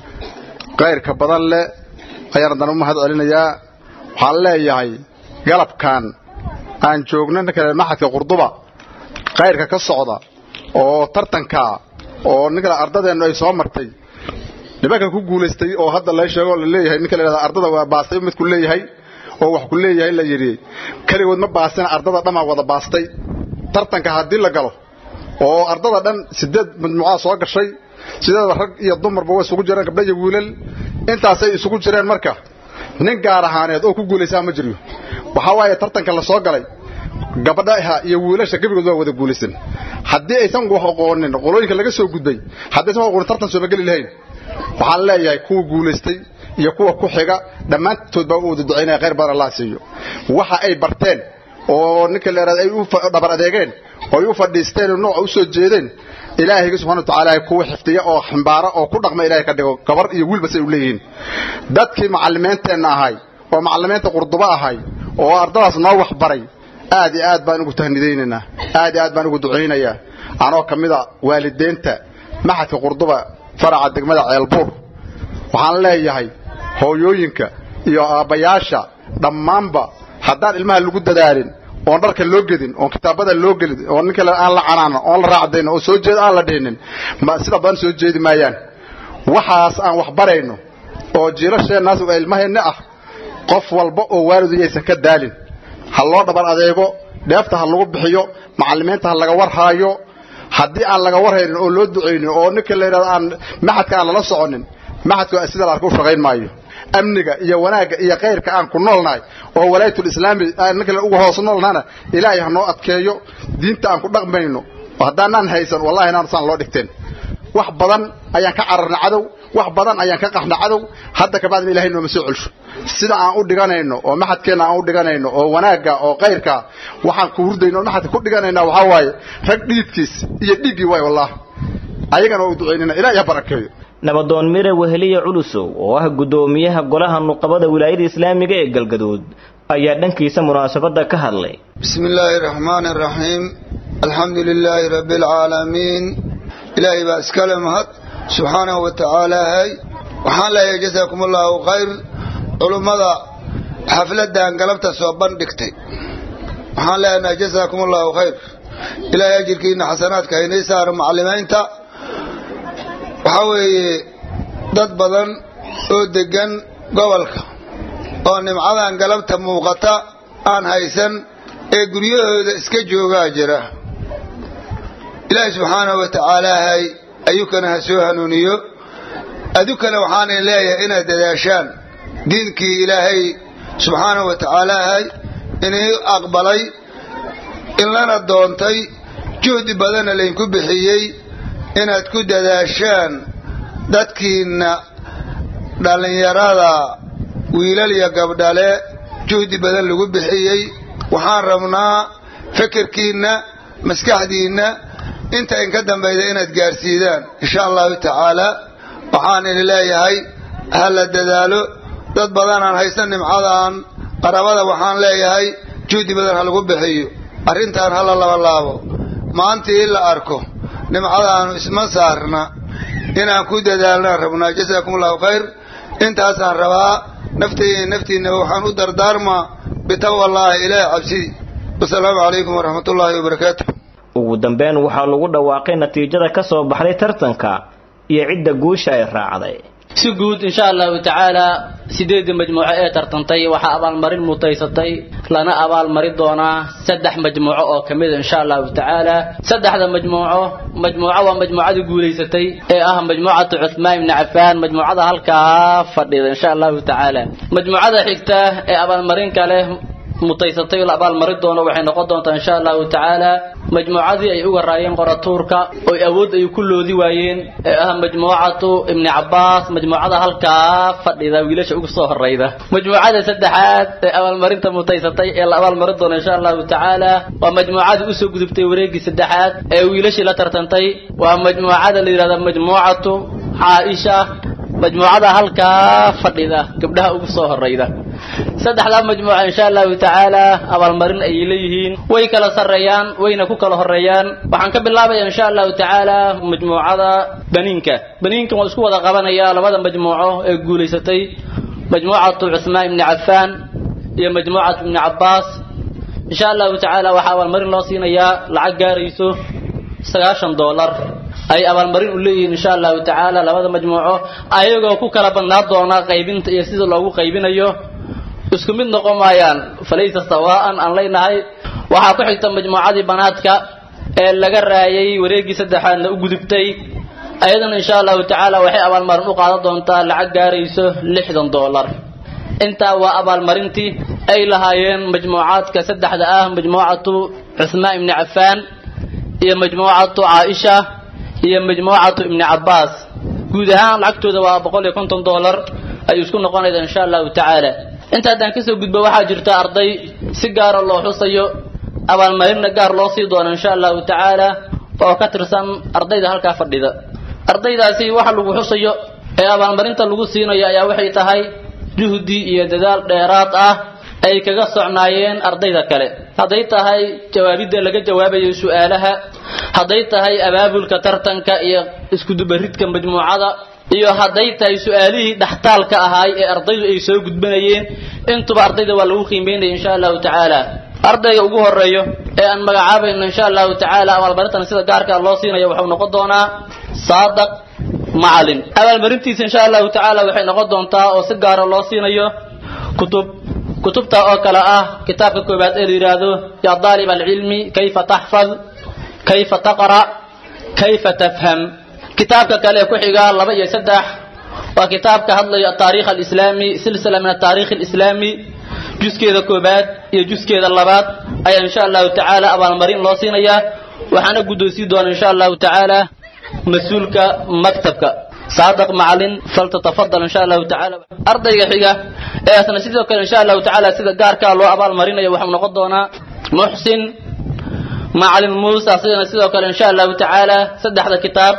kayrka badan leh ayaan haddana u mahad celinayaa waxaan leeyahay galabkan aan joogno ninka maxadka qurduba kayrka ka socda oo tartanka oo ninka ardadeennu ay soo martay nimanka ku guulaystay oo hadda la sheego la leeyahay ninka la ardada waa baastay midku leeyahay oo wax ku leeyahay la yidhi keligood ma baastina ardada dhammaa wada baastay tartanka haddii la galo oo ardada dhan sideed majmuucada soo gashay sideeda rag iyo dumarba way isugu jireen gabdha iyo wiilal intaasay isugu jireen marka nin gaar ahaaneed oo ku guulaysaa ma jiryo waxaa waaye tartanka la soo galay gabadhaha iyo wiilasha gebigood waa wada guulaysan haddii aysan wax aqoonin qolooyinka laga soo gudbay haddii aysan aqoonin tartan sooma geli lahayn waxaan leeyahay kuwa guulaystay iyo kuwa ku xiga dhammaantood baa u wada ducaynaya khayr badan allah siiyo waxa ay barteen oo ninka leeraad ay u dhabar adeegeen oo ay u fadhiisteen oo nooca u soo jeedeen ilaahayga subxana watacaala kuwa xifdiya oo ximbaara oo ku dhaqma ilaahay ka dhigo gabar iyo wiilba say u leeyihiin dadkii macalimiinteenna ahay oo macalimiinta qurduba ahay oo ardadaas noo wax baray aad iyo aad baan ugu tahnidaynaynaa aad iyo aad baan ugu ducaynayaa anoo ka mid a waalideenta maxadka qurduba faraca degmada ceelbuur waxaan leeyahay hooyooyinka iyo aabbayaasha dhammaanba haddaan ilmaha lagu dadaalin oon dharka loo gedin oon kitaabada loo gelin oo ninka aan la canaanan oon la raacdayn oo soo jeed aan la dhihinin sida badan soo jeedi maayaan waxaas aan wax barayno oo jiilasheennaas ilmaheenna ah qof walba oo waalidu yaysan ka daalin ha loo dhabar adeego dheefta ha lagu bixiyo macallimiinta ha laga warhaayo haddii aan laga warhaynin oo loo ducaynin oo ninka la yidhahdo aan maxadka aan lala soconin maxadka sida la arka u shaqayn maayo amniga iyo wanaagga iyo khayrka aan ku noolnahay oo walaayatul islaami ninka uga hoos noolnahana ilaahay ha noo adkeeyo diinta aan ku dhaqmayno haddaanaan haysan wallahi inaan saan loo dhigteen wax badan ayaan ka cararna cadow wax badan ayaan ka qaxna cadow hadda kabacdina ilahay nooma soo celsho sida aan u dhiganayno oo maxadkeenna aan u dhiganayno oo wanaagga oo khayrka waxaan ku hurdayno oo maxadka ku dhiganayna waxaa waaye rag dhiidkiis iyo dhiiggii waay wallahi ayagana waa u ducaynayna ilaah ha barakeeyo nabadoon mire weheliye culusow oo ah guddoomiyaha golaha nuqabada wilaayada islaamiga ee galgaduud ayaa dhankiisa munaasabadda ka hadlay bismi illaahi raxmaani raxiim alxamdu lilaahi rabbi alcaalamiin ilaahay baa iskale mahad subxaanahu wa tacaalaahay waxaan leeyahay jasaakum allaahu khayr culummada xafladdan galabta soo bandhigtay waxaan leenahay jasaakum allaahu khayr ilaahay ajirkiina xasanaadka haynay saaro macalimiinta waxaa weeye dad badan oo deggan gobolka oo nimcadan galabta muuqata aan haysan ee guryahooda iska joogaa jira ilaahay subxaanahu wa tacaalaahay ayukana ha soo hanuuniyo adukana waxaanay leeyahay inaad dadaashaan diinkii ilaahay subxaanahu wa tacaalaahay inii aqbalay in lana doontay juhdi badanna laydinku bixiyey inaad ku dadaashaan dadkiinna dhallinyarada wiilal iyo gabdhale juhdi badan lagu bixiyey waxaan rabnaa fikirkiinna maskaxdiinna inta inka dambayda inaad gaarsiidaan insha allahu tacaala waxaan idin leeyahay ha la dadaalo dad badanaan haysan nimcadan qarabada waxaan leeyahay juhdi badan ha lagu bixiyo arrintan ha la labalaabo maantii in la arko nimcadaanu isma saarna inaan ku dadaalnaan rabnaa jasaakum allahu khayr intaasaan rabaa naftayda naftiinaba waxaan u dardaarmaa bitaqwa allaahi ilaahi cabsidii wasalaamu calaykum waraxmat ullaahi wabarakaatu ugu dambeyn waxaa lagu dhawaaqay natiijada ka soo baxday tartanka iyo cidda guusha ay raacday si guud insha allahu tacaala sideedii majmuuco ee tartantay waxaa abaalmarin mutaysatay lana abaalmari doonaa saddex majmuuco oo ka mida insha allahu tacaala saddexda majmuuco majmuuco waa majmuucadii guulaysatay ee ah majmuucatu cuthmaan ibni cafaan majmuucada halkaa fadhida insha allahu tacaala majmuucada xigta ee abaalmarinka leh mutaysatay la abaalmari doono waxay noqon doontaa insha allahu tacaala majmuucadii ay uga raayeen qoratuurka oo awood ay ku loodi waayeen ee ah majmuucatu ibni cabaas majmuucada halkaa fadhida wiilasha ugu soo horeyda majmuucada saddexaad ee abaalmarinta mutaysatay ee la abaalmari doono insha allahu tacaala waa majmuucadii usoo gudubtay wareegii saddexaad ee wiilashii la tartantay waa majmuucada la yidhahda majmuucatu caaisha majmuucada halkaa fadhida gabdhaha ugu soo horeyda saddexdaa majmuuca insha allahu tacaala abaalmarin ayay leeyihiin way kala sarreeyaan wayna ku kala horeeyaan waxaan ka bilaabaya insha allahu tacaala majmuucada baniinka baniinkan waa isku wada qabanaya labada majmuuco ee guulaysatay majmuucatu cuthmaan ibni cafaan iyo majmuucatu ibni cabaas insha allahu tacaala waxaa abaalmarin loo siinayaa lacag gaarayso sagaashan doolar ay abaalmarin u leeyihiin insha allahu tacaala labada majmuuco ayagoo ku kala badnaa doona qaybinta iyo sida loogu qaybinayo isku mid noqon maayaan falaysa sawaa'an aan leynahay waxaa ku xigta majmuucadii banaadka ee laga raayay wareeggii saddexaadna u gudubtay ayadana insha allahu tacaala waxay abaalmarin u qaadan doontaa lacag gaarayso lixdan doolar intaa waa abaalmarintii ay lahaayeen majmuucaadka saddexda ah majmuucatu cuthmaan ibni cafaan iyo majmuucatu caaisha iyo majmuucatu ibni cabaas guud ahaan lacagtooda waa boqol iyo konton doolar ay isku noqonaysa insha allahu tacaala inta haddaan kasoo gudbo waxaa jirta arday si gaara loo xusayo abaalmarinna gaar loo sii doono insha allahu tacaala oo ka tirsan ardayda halkaa fadhida ardaydaasi waxa lagu xusayo ee abaalmarinta lagu siinayo ayaa waxay tahay juhdi iyo dadaal dheeraad ah ay kaga socnaayeen ardayda kale hadday tahay jawaabidda laga jawaabayo su-aalaha hadday tahay abaabulka tartanka iyo iskudubaridka majmuucada iyo hadday tahay su-aalihii dhaxtaalka ahaay ee ardaydu ay soo gudbanayeen intuba ardayda waa lagu qiimeynaya insha allahu tacaala ardayga ugu horeeyo ee aan magacaabayno insha allahu tacaala abaalmarintan sida gaarka loo siinayo waxuu noqon doonaa saadaq macalin abaalmarintiisa insha allahu tacaala waxay noqon doontaa oo si gaara loo siinayo kutub kutubta oo kale ah kitaabka koobaad ee la yidhaahdo yaa daalib alcilmi kayfa taxfad kayfa taqra kayfa tafham kitaabka kale ku xiga laba iyo saddex waa kitaabka hadlayo ataariikh alislaami silsila min ataariikh alislaami juskeeda koobaad iyo juskeeda labaad ayaa insha allahu tacaala abaalmarin loo siinayaa waxaana guddoonsii doona insha allahu tacaala mas-uulka maktabka saadaq macalin faltatafadal insha allahu tacaala ardayga xiga ee asna sidoo kale insha allahu tacaala sida gaarkaa loo abaalmarinayo waxuu noqon doonaa muxsin macalin muuse asigana sidoo kale insha allahu tacaala saddexda kitaab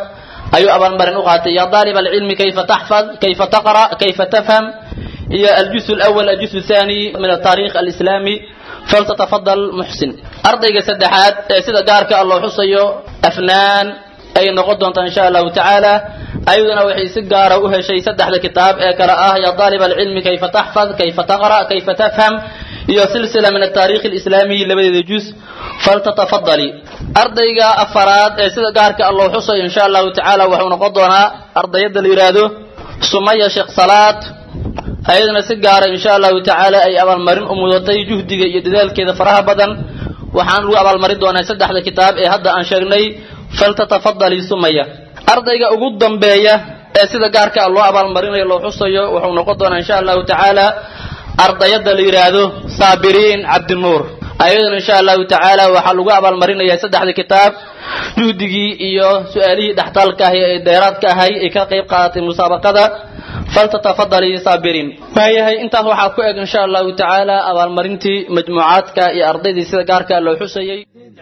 ayuu abaalmarin u qaatay ya daalib alcilmi kayfa taxfad kayfa taqra kayfa tafham iyo aljus alawal aljus athani min altaarikh alislami faltatafadal muxsin ardayga saddexaad ee sida gaarka ah loo xusayo afnaan ay noqon doontaa insha allahu tacaala ayaduna waxay si gaara u heshay saddexda kitaab ee kale ah ya daalib alcilmi kayfa taxfad kayfa taqra kayfa tafham iyo silsila min altaarikh alislami labadeeda jus faltatafadali ardayga afaraad ee sida gaarka ah loo xusayo insha allahu tacaala wuxuu noqon doonaa ardayada la yidhaahdo sumaya sheekh salaad ayaduna si gaara insha allahu tacaala ay abaalmarin u mudatay juhdiga iyo dadaalkeeda faraha badan waxaan lagu abaalmarin doonaa saddexda kitaab ee hadda aan sheegnay faltatafadali sumaya ardayga ugu dambeeya ee sida gaarka ah loo abaalmarinayo loo xusayo wuxuu noqon doonaa insha allahu tacaala ardayada la yidhaahdo saabiriin cabdinuur ayaduna insha allahu tacaala waxaa lagu abaalmarinayaa saddexda kitaab juhdigii iyo su-aalihii dhextaalka ahi ee dheeraadka ahay ay ka qayb qaadatay musaabaqada faltatafadali saabiriin waayahay intaas waxaa ku eg insha allahu tacaala abaalmarintii majmuucaadka iyo ardaydii sida gaarka loo xusayay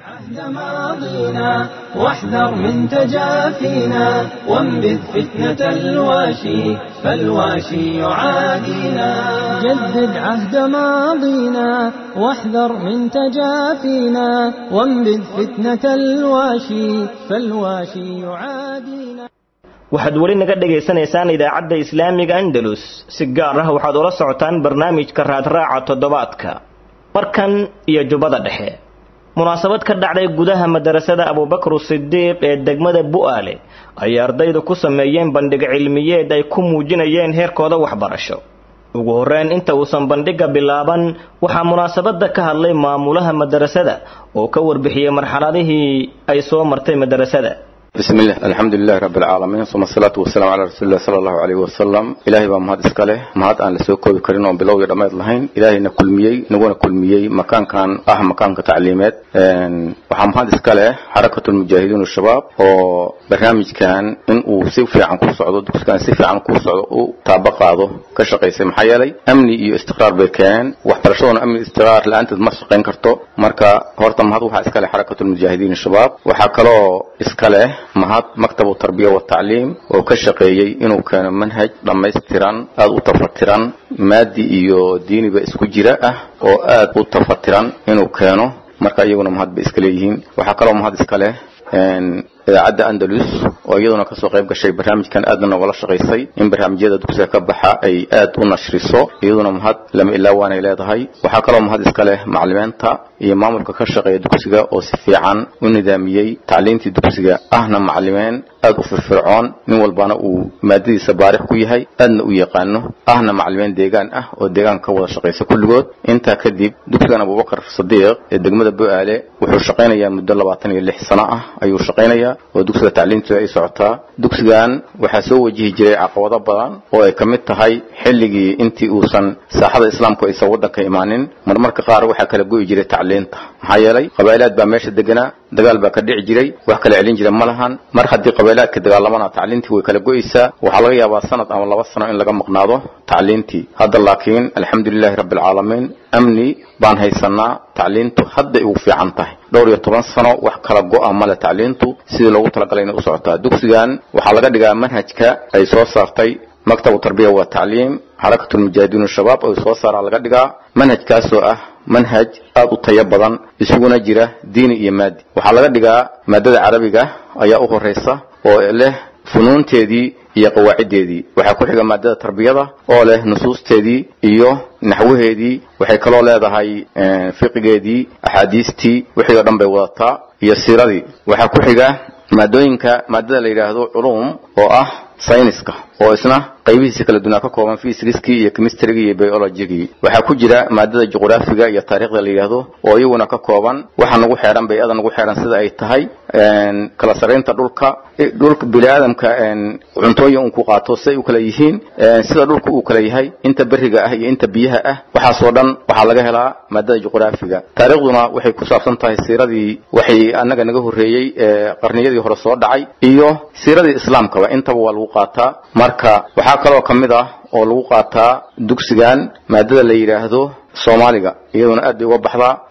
ماضينا واحذر من تجافينا وانبذ فتنة الواشي فالواشي يعادينا جدد عهد ماضينا واحذر من تجافينا وانبذ فتنة الواشي فالواشي يعادينا waxaad weli naga dhegaysanaysaan idaacadda islaamiga andalus si gaar ah waxaad ula socotaan barnaamijka raadraaca toddobaadka markan iyo jubbada dhexe munaasabad ka dhacday gudaha madarasada abubakar sidiiq ee degmada bu'aale ayay ardaydu ku sameeyeen bandhig cilmiyeed ay ku muujinayeen heerkooda waxbarasho ugu horreyn inta uusan bandhigga bilaaban waxaa munaasabadda ka hadlay maamulaha madarasada oo ka warbixiyey marxaladihii ay soo martay madarasada بسم الله الحمد لله رب العالمين ثم الصلاة والسلام على رسول الله صلى الله عليه وسلم إلهي بaa mahad iska leh mahad aan lasoo koobi karin oon bilow iyo dhammayd lahayn ilaahayna kulmiyey naguna kulmiyey makaankan ah makaanka tacliimeed waxaa mahad iska leh xarakatu lmujaahidiin shabaab oo barnaamijkan in uu si fiican ku socdo dugsigan si fiican ku socdo u taaba qaado ka shaqaysay maxaa yeelay amni iyo istiqraar bay keeneen waxbarashaduna amni istiqraar la-aanteed ma shaqayn karto marka horta mahad waxaa iska leh xarakatu lmujaahidiin shabaab waxaa kaloo iska leh mahad maktabu tarbiya watacliim oo ka shaqeeyey inuu keeno manhaj dhammaystiran aada u tafatiran maadi iyo diiniba isku jira ah oo aad u tafatiran inuu keeno marka iyaguna mahad bay iska leeyihiin waxaa kaloo mahad iska leh idaacadda andalus oo iyaduna kasoo qayb gashay barnaamijkan aadna noogala shaqaysay in barnaamijyada dugsiga ka baxa ay aad u nashriso iyaduna mahad lama ilaa waanay leedahay waxaa kaloo mahad iska leh macalimiinta iyo maamulka ka shaqeeya dugsiga oo si fiican u nidaamiyey tacliintii dugsiga ahna macalimiin aad u firfircoon nin walbana uu maadadiisa baarix ku yahay aadna u yaqaano ahna macalimiin deegaan ah oo deegaanka ka wada shaqaysa kulligood intaa kadib dugsigan abubakar sadiiq ee degmada bu'aale wuxuu shaqaynayaa muddo labaatan iyo lix sano ah ayuu shaqaynayaa oo dugsiga tacliinteeda ay socotaa dugsigan waxaa soo wajihi jiray caqabado badan oo ay ka mid tahay xilligii intii uusan saaxada islaamku aysan waddanka imaanin marmarka qaar waxaa kala go'i jiray tacliinta maxaa yeelay qabaa'ilaad baa meesha deganaa dagaal baa ka dhici jiray wax kala celin jira ma lahan mar haddii qabailaadka dagaalamana tacliintii way kala go'aysaa waxaa laga yaabaa sanad ama laba sano in laga maqnaado tacliintii hadda laakiin alxamdulilaahi rabbi alcaalamiin amni baan haysanaa tacliintu hadday ugu fiican tahay dhowr iyo toban sano wax kala go'a male tacliintu sidii loogu talagalay inay u socotaa dugsigan waxaa laga dhigaa manhajka ay soo saartay maktabu tarbiya wa tacliim xarakatu lmujaahidiin shabaab oo soo saaraa laga dhigaa manhajkaasoo ah manhaj aad u tayo badan isuguna jira diini iyo maadi waxaa laga dhigaa maadada carabiga ayaa u horeysa oo leh funuunteedii iyo qawaaciddeedii waxaa ku xiga maadada tarbiyada oo leh nusuusteedii iyo naxwaheedii waxay kaloo leedahay fiqigeedii axaadiistii wixii oo dhan bay wadataa iyo siiradii waxaa ku xiga maadooyinka maadada la yidhaahdo culuum oo ah sayniska oo isna qaybihiisa kala dunaa ka kooban fisikskii iyo chemistrygii iyo biologigii waxaa ku jira maadada juqraafiga iyo taariikhda la yidhaahdo oo iyaguna ka kooban waxa nagu xeeran bay-ada nagu xeeran sida ay tahay kala saraynta dhulka dhulka biniaadamka cuntooyin uu ku qaato siday u kala yihiin sida dhulka uu kala yahay inta beriga ah iyo inta biyaha ah waxaasoo dhan waxaa laga helaa maadada juqraafiga taariikhduna waxay ku saabsan tahay siiradii waxay annaga naga horreeyey qarniyadii hore soo dhacay iyo siiradii islaamkaba intaba waa lagu qaataa marka waxaa kaloo ka mid ah oo lagu qaataa dugsigan maadada la yidhaahdo soomaaliga iyaduna aad bay uga baxdaa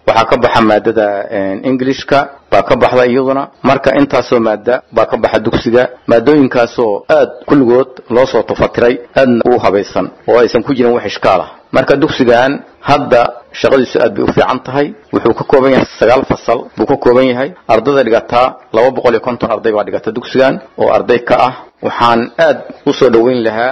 waxaa ka baxa maadada englishka baa ka baxda iyaduna marka intaasoo maada baa ka baxa dugsiga maadooyinkaasoo aad kulligood loo soo tufatiray aadna u habaysan oo aysan ku jirin wax ishkaal ah marka dugsigan hadda shaqadiisu aad bay u fiican tahay wuxuu ka kooban yahay sagaal fasal buu ka kooban yahay ardayda dhigataa laba boqol iyo konton arday baa dhigata dugsigan oo arday ka ah waxaan aad u soo dhoweyn lahaa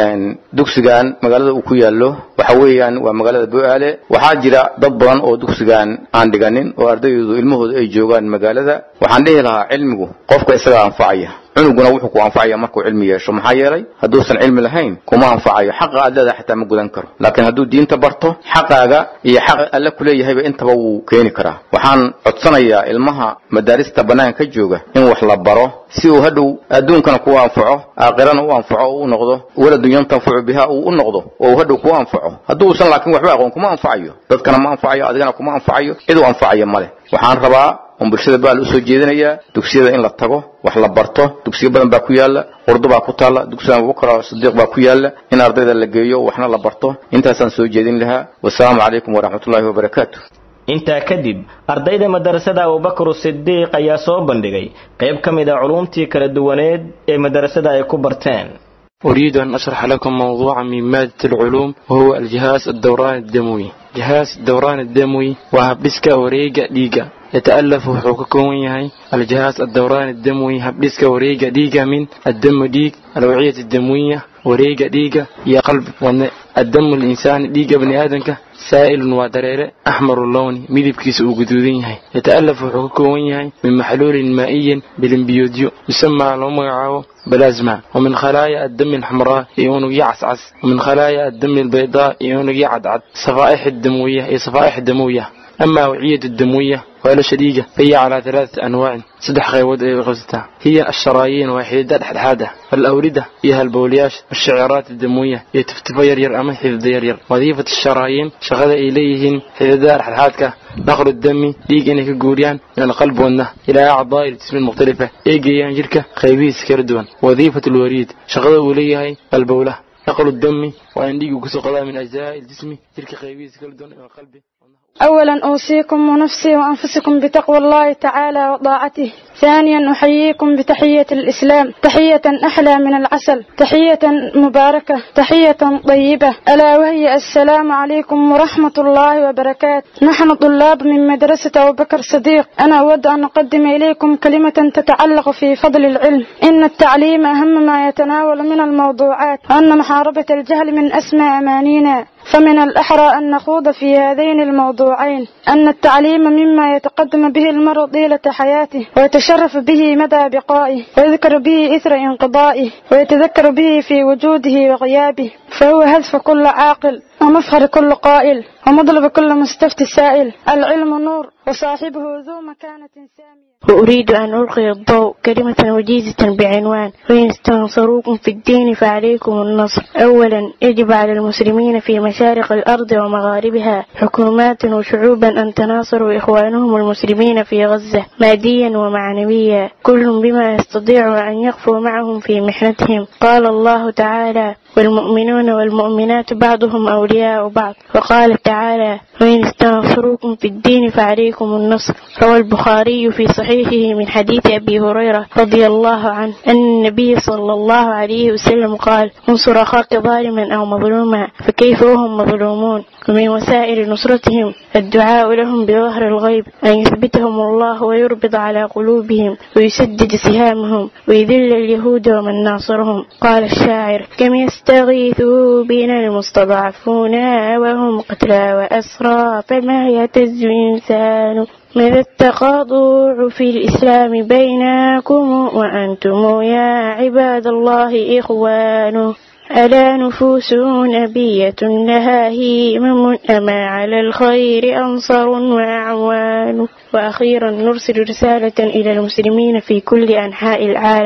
dugsigan magaalada uu ku yaallo waxa weeyaan waa magaalada bo-aale waxaa jira dad badan oo dugsigan aan dhiganin oo ardaydu ilmahooda ay joogaan magaalada waxaan dhihi lahaa cilmigu qofka isagaa anfacaya cunuguna wuxuu ku anfacaya markuu cilmi yeesho maxaa yeelay hadduusan cilmi lahayn kuma anfacayo xaqa aad leedahay xataa ma gudan karo laakiin hadduu diinta barto xaqaaga iyo xaqa alle kuleeyahayba intaba wuu keeni karaa waxaan codsanayaa ilmaha madaarista bannaanka ka jooga in wax la baro si uu hadhow adduunkana kuwa anfaco aakhirana u anfaco uu noqdo waladun yantafacu biha uu u noqdo oo uu hadhow kuwa anfaco hadduusan laakiin waxba aqoon kuma anfacayo dadkana ma anfacayo adigana kuma anfacayo cid u anfacayo male waxaan rabaa on bulshada baal usoo jeedinayaa dugsiyada in la tago wax la barto dugsiyo badan baa ku yaala urdu baa ku taalla dugsiga abubakar sidiiq baa ku yaala in ardayda la geeyo waxna la barto intaasaan soo jeedin lahaa wasalaamu calaykum waraxmatullaahi wabarakaatu intaa kadib ardayda madarasada abubakar sidiiq ayaa soo bandhigay qayb ka mid a culumtii kala duwaneed ee madarasada ay ku barteen أريد أن أشرح لكم موضوعا من مادة العلوم وهو الجهاز الدوران الدموي جهاز الدوران الدموي وهبسكا وريقا ديقا يتألف حقوقكم يهي الجهاز الدوران الدموي هبسكا وريقا ديقا من الدم ديق الوعية الدموية وريقا ديقا يا قلب وأن الدم الإنسان ديقا بني آدمك سائل ودريرة أحمر اللون ميدب كيس وجدودين يهي يتألف حقوقكم يهي من محلول مائي بالانبيوديو يسمى لومعاو بلازما ومن خلايا الدم الحمراء يون يعسعس ومن خلايا الدم البيضاء يون يعدعد صفائح الدموية هي صفائح الدموية أما أوعية الدموية ولا شديقة فهي على ثلاثة أنواع صدح غيود غزتها هي الشرايين وحيدات حدحادة والأوردة هي البولياش والشعيرات الدموية هي تفتفى يرير أما حفظ يرير وظيفة الشرايين شغل إليهن حددار حدحادك نقل الدم ديق إنك جوريان من القلب والنه إلى أعضاء الجسم المختلفة إيجيان جركة خيبيس كردوان وظيفة الوريد شغل إليها البولة نقل الدم وأن ديق كسقلا من أجزاء الجسم تلك خيبيس كردوان إلى القلب أولا أوصيكم ونفسي وأنفسكم بتقوى الله تعالى وطاعته ثانيا أحييكم بتحية الإسلام تحية أحلى من العسل تحية مباركة تحية طيبة ألا وهي السلام عليكم ورحمة الله وبركاته نحن طلاب من مدرسة أبو بكر صديق أنا أود أن أقدم إليكم كلمة تتعلق في فضل العلم إن التعليم أهم ما يتناول من الموضوعات وأن محاربة الجهل من أسمى أمانينا فمن الأحرى أن نخوض في هذين الموضوعين أن التعليم مما يتقدم به المرء طيلة حياته ويتشرف به مدى بقائه ويذكر به إثر انقضائه ويتذكر به في وجوده وغيابه فهو هدف كل عاقل ومفخر كل قائل ومطلب كل مستفتي سائل العلم نور وصاحبه ذو مكانة سامية وأريد أن ألقي الضوء كلمة وجيزة بعنوان وإن استنصروكم في الدين فعليكم النصر أولا يجب على المسلمين في مشارق الأرض ومغاربها حكومات وشعوبا أن تناصروا إخوانهم المسلمين في غزة ماديا ومعنويا كل بما يستطيع أن يقفوا معهم في محنتهم قال الله تعالى والمؤمنون والمؤمنات بعضهم أولياء بعض وقال تعالى وإن استنصروكم في الدين فعليكم النصر روى البخاري في صحيحه من حديث أبي هريرة رضي الله عنه أن النبي صلى الله عليه وسلم قال انصر أخاك ظالما أو مظلوما فكيف وهم مظلومون ومن وسائل نصرتهم الدعاء لهم بظهر الغيب أن يثبتهم الله ويربط على قلوبهم ويسدد سهامهم ويذل اليهود ومن ناصرهم قال الشاعر كم يستغيثوا بنا المستضعفون وهم قتلى وأسرى فما يهتز إنسان ماذا التقاطع في الإسلام بينكم وأنتم يا عباد الله إخوان ألا نفوس نبية لها هيمم أما على الخير أنصر وأعوان وأخيرا نرسل رسالة إلى المسلمين في كل أنحاء العالم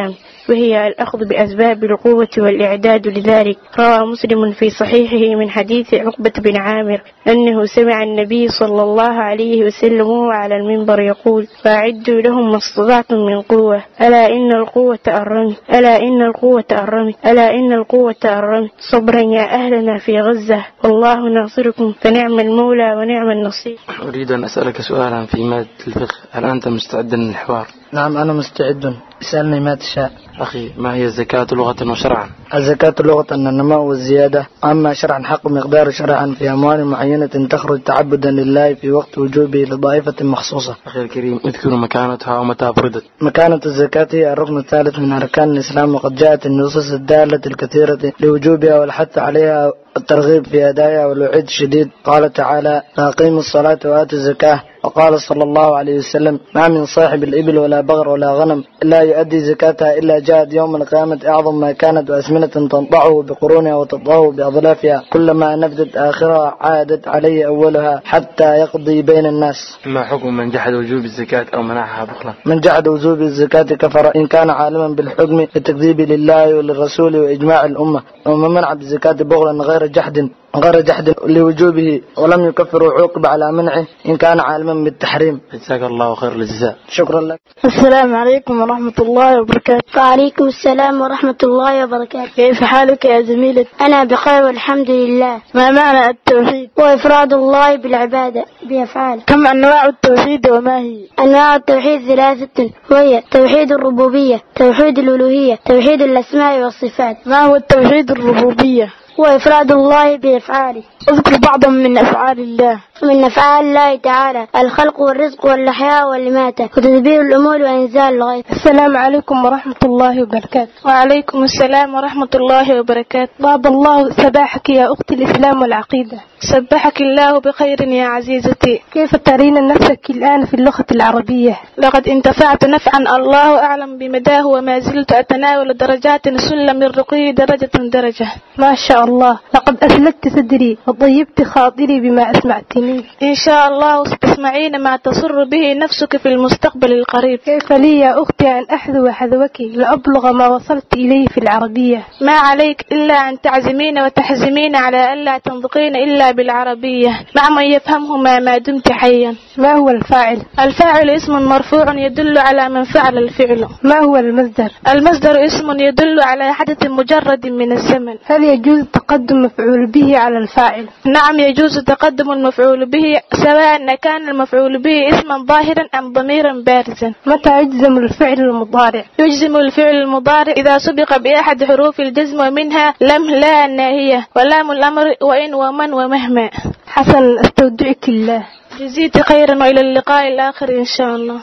وهي الأخذ بأسباب القوة والإعداد لذلك روى مسلم في صحيحه من حديث عقبة بن عامر أنه سمع النبي صلى الله عليه وسلم وهو على المنبر يقول فأعدوا لهم ما استطعتم من قوة ألا إن القوة الرمي ألا إن القوة الرمي ألا إن القوة الرمي صبرا يا أهلنا في غزة والله ناصركم فنعم المولى ونعم النصير أريد أن أسألك سؤالا في مادة الفقه هل أنت مستعد للحوار؟ نعم أنا مستعد اسألني ما تشاء أخي ما هي الزكاة لغة وشرعا؟ الزكاة لغة النماء والزيادة أما شرعا حق مقدار شرعا في أموال معينة تخرج تعبدا لله في وقت وجوبه لطائفة مخصوصة أخي الكريم اذكر مكانتها ومتى فرضت مكانة الزكاة هي الركن الثالث من أركان الإسلام وقد جاءت النصوص الدالة الكثيرة لوجوبها والحث عليها الترغيب في أدائها والوعيد الشديد قال تعالى فأقيموا الصلاة وآتوا الزكاة وقال صلى الله عليه وسلم ما من صاحب الإبل ولا بغر ولا غنم لا يؤدي زكاتها إلا جاءت يوم القيامة أعظم ما كانت وأسمنة تنطعه بقرونها وتطاه بأظلافها كلما نفدت آخرها عادت عليه أولها حتى يقضي بين الناس ما حكم من جحد وجوب الزكاة أو منعها بخلا من جحد وجوب الزكاة كفر إن كان عالما بالحكم بالتكذيب لله وللرسول وإجماع الأمة ومن منع بالزكاة بغلا غير جحد غير جحد لوجوبه ولم يكفر وعوقب على منعه إن كان عالما بالتحريم جزاك الله خير الجزاء شكرا لك السلام عليكم ورحمة الله وبركاته وعليكم السلام ورحمة الله وبركاته كيف حالك يا زميلتي أنا بخير والحمد لله ما معنى التوحيد وإفراد الله بالعبادة بأفعال كم أنواع التوحيد وما هي أنواع التوحيد ثلاثة وهي توحيد الربوبية توحيد الألوهية توحيد الأسماء والصفات ما هو التوحيد الربوبية وإفراد الله بأفعاله اذكر بعضا من أفعال الله من أفعال الله تعالى الخلق والرزق والإحياء والإماتة وتدبير الأمور وإنزال الغيث السلام عليكم ورحمة الله وبركاته وعليكم السلام ورحمة الله وبركاته باب الله سباحك يا أخت الإسلام والعقيدة سبحك الله بخير يا عزيزتي كيف ترين نفسك الآن في اللغة العربية لقد انتفعت نفعا الله أعلم بمداه وما زلت أتناول درجات سلم الرقي درجة درجة ما شاء الله لقد أسلكت صدري وطيبت خاطري بما أسمعتني إن شاء الله ستسمعين ما تسر به نفسك في المستقبل القريب كيف لي يا أختي أن أحذو حذوك لأبلغ ما وصلت إليه في العربية ما عليك إلا أن تعزمين وتحزمين على ألا تنطقين إلا بالعربية مع من يفهمهما ما دمت حيا ما هو الفاعل الفاعل اسم مرفوع يدل على من فعل الفعل ما هو المصدر المصدر اسم يدل على حدث مجرد من الزمن هل يجوز تقدم مفعول به على الفاعل نعم يجوز تقدم المفعول به سواء كان المفعول به اسما ظاهرا أم ضميرا بارزا متى يجزم الفعل المضارع يجزم الفعل المضارع إذا سبق بأحد حروف الجزم ومنها لم لا الناهية ولام الأمر وإن ومن ومهما حسنا استودعك الله جزيت خيرا وإلى اللقاء الآخر إن شاء الله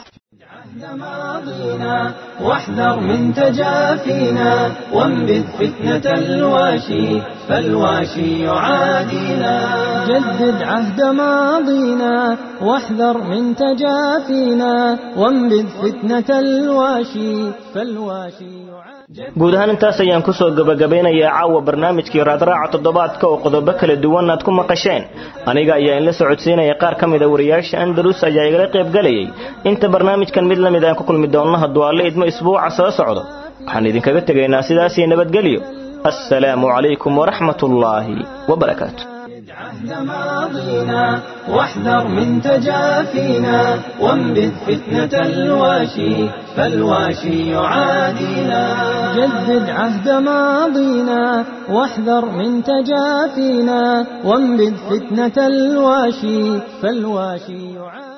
ماضينا واحذر من تجافينا وانبذ فتنة الواشي فالواشي يعادينا جدد عهد ماضينا واحذر من تجافينا وانبذ فتنة الواشي فالواشي guud ahaan intaas ayaan kusoo gabagabeynayaa caawa barnaamijkii raadraaca toddobaadka oo qodobo kala duwan aad ku maqasheen aniga ayaa inla socodsiinaya qaar ka mida wariyaasha andalus ayaa igala qaybgalayay inta barnaamijkan mid la mid aan ku kulmi doonno hadduu alle idmo isbuuca soo socdo waxaan idinkaga tegaynaa sidaasii nabadgelyo assalaamu calaykum waraxmat ullaahi wabarakaatu ماضينا واحذر من تجافينا وانبذ فتنة الواشي فالواشي يعادينا جدد عهد ماضينا واحذر من تجافينا وانبذ فتنة الواشي فالواشي يعادينا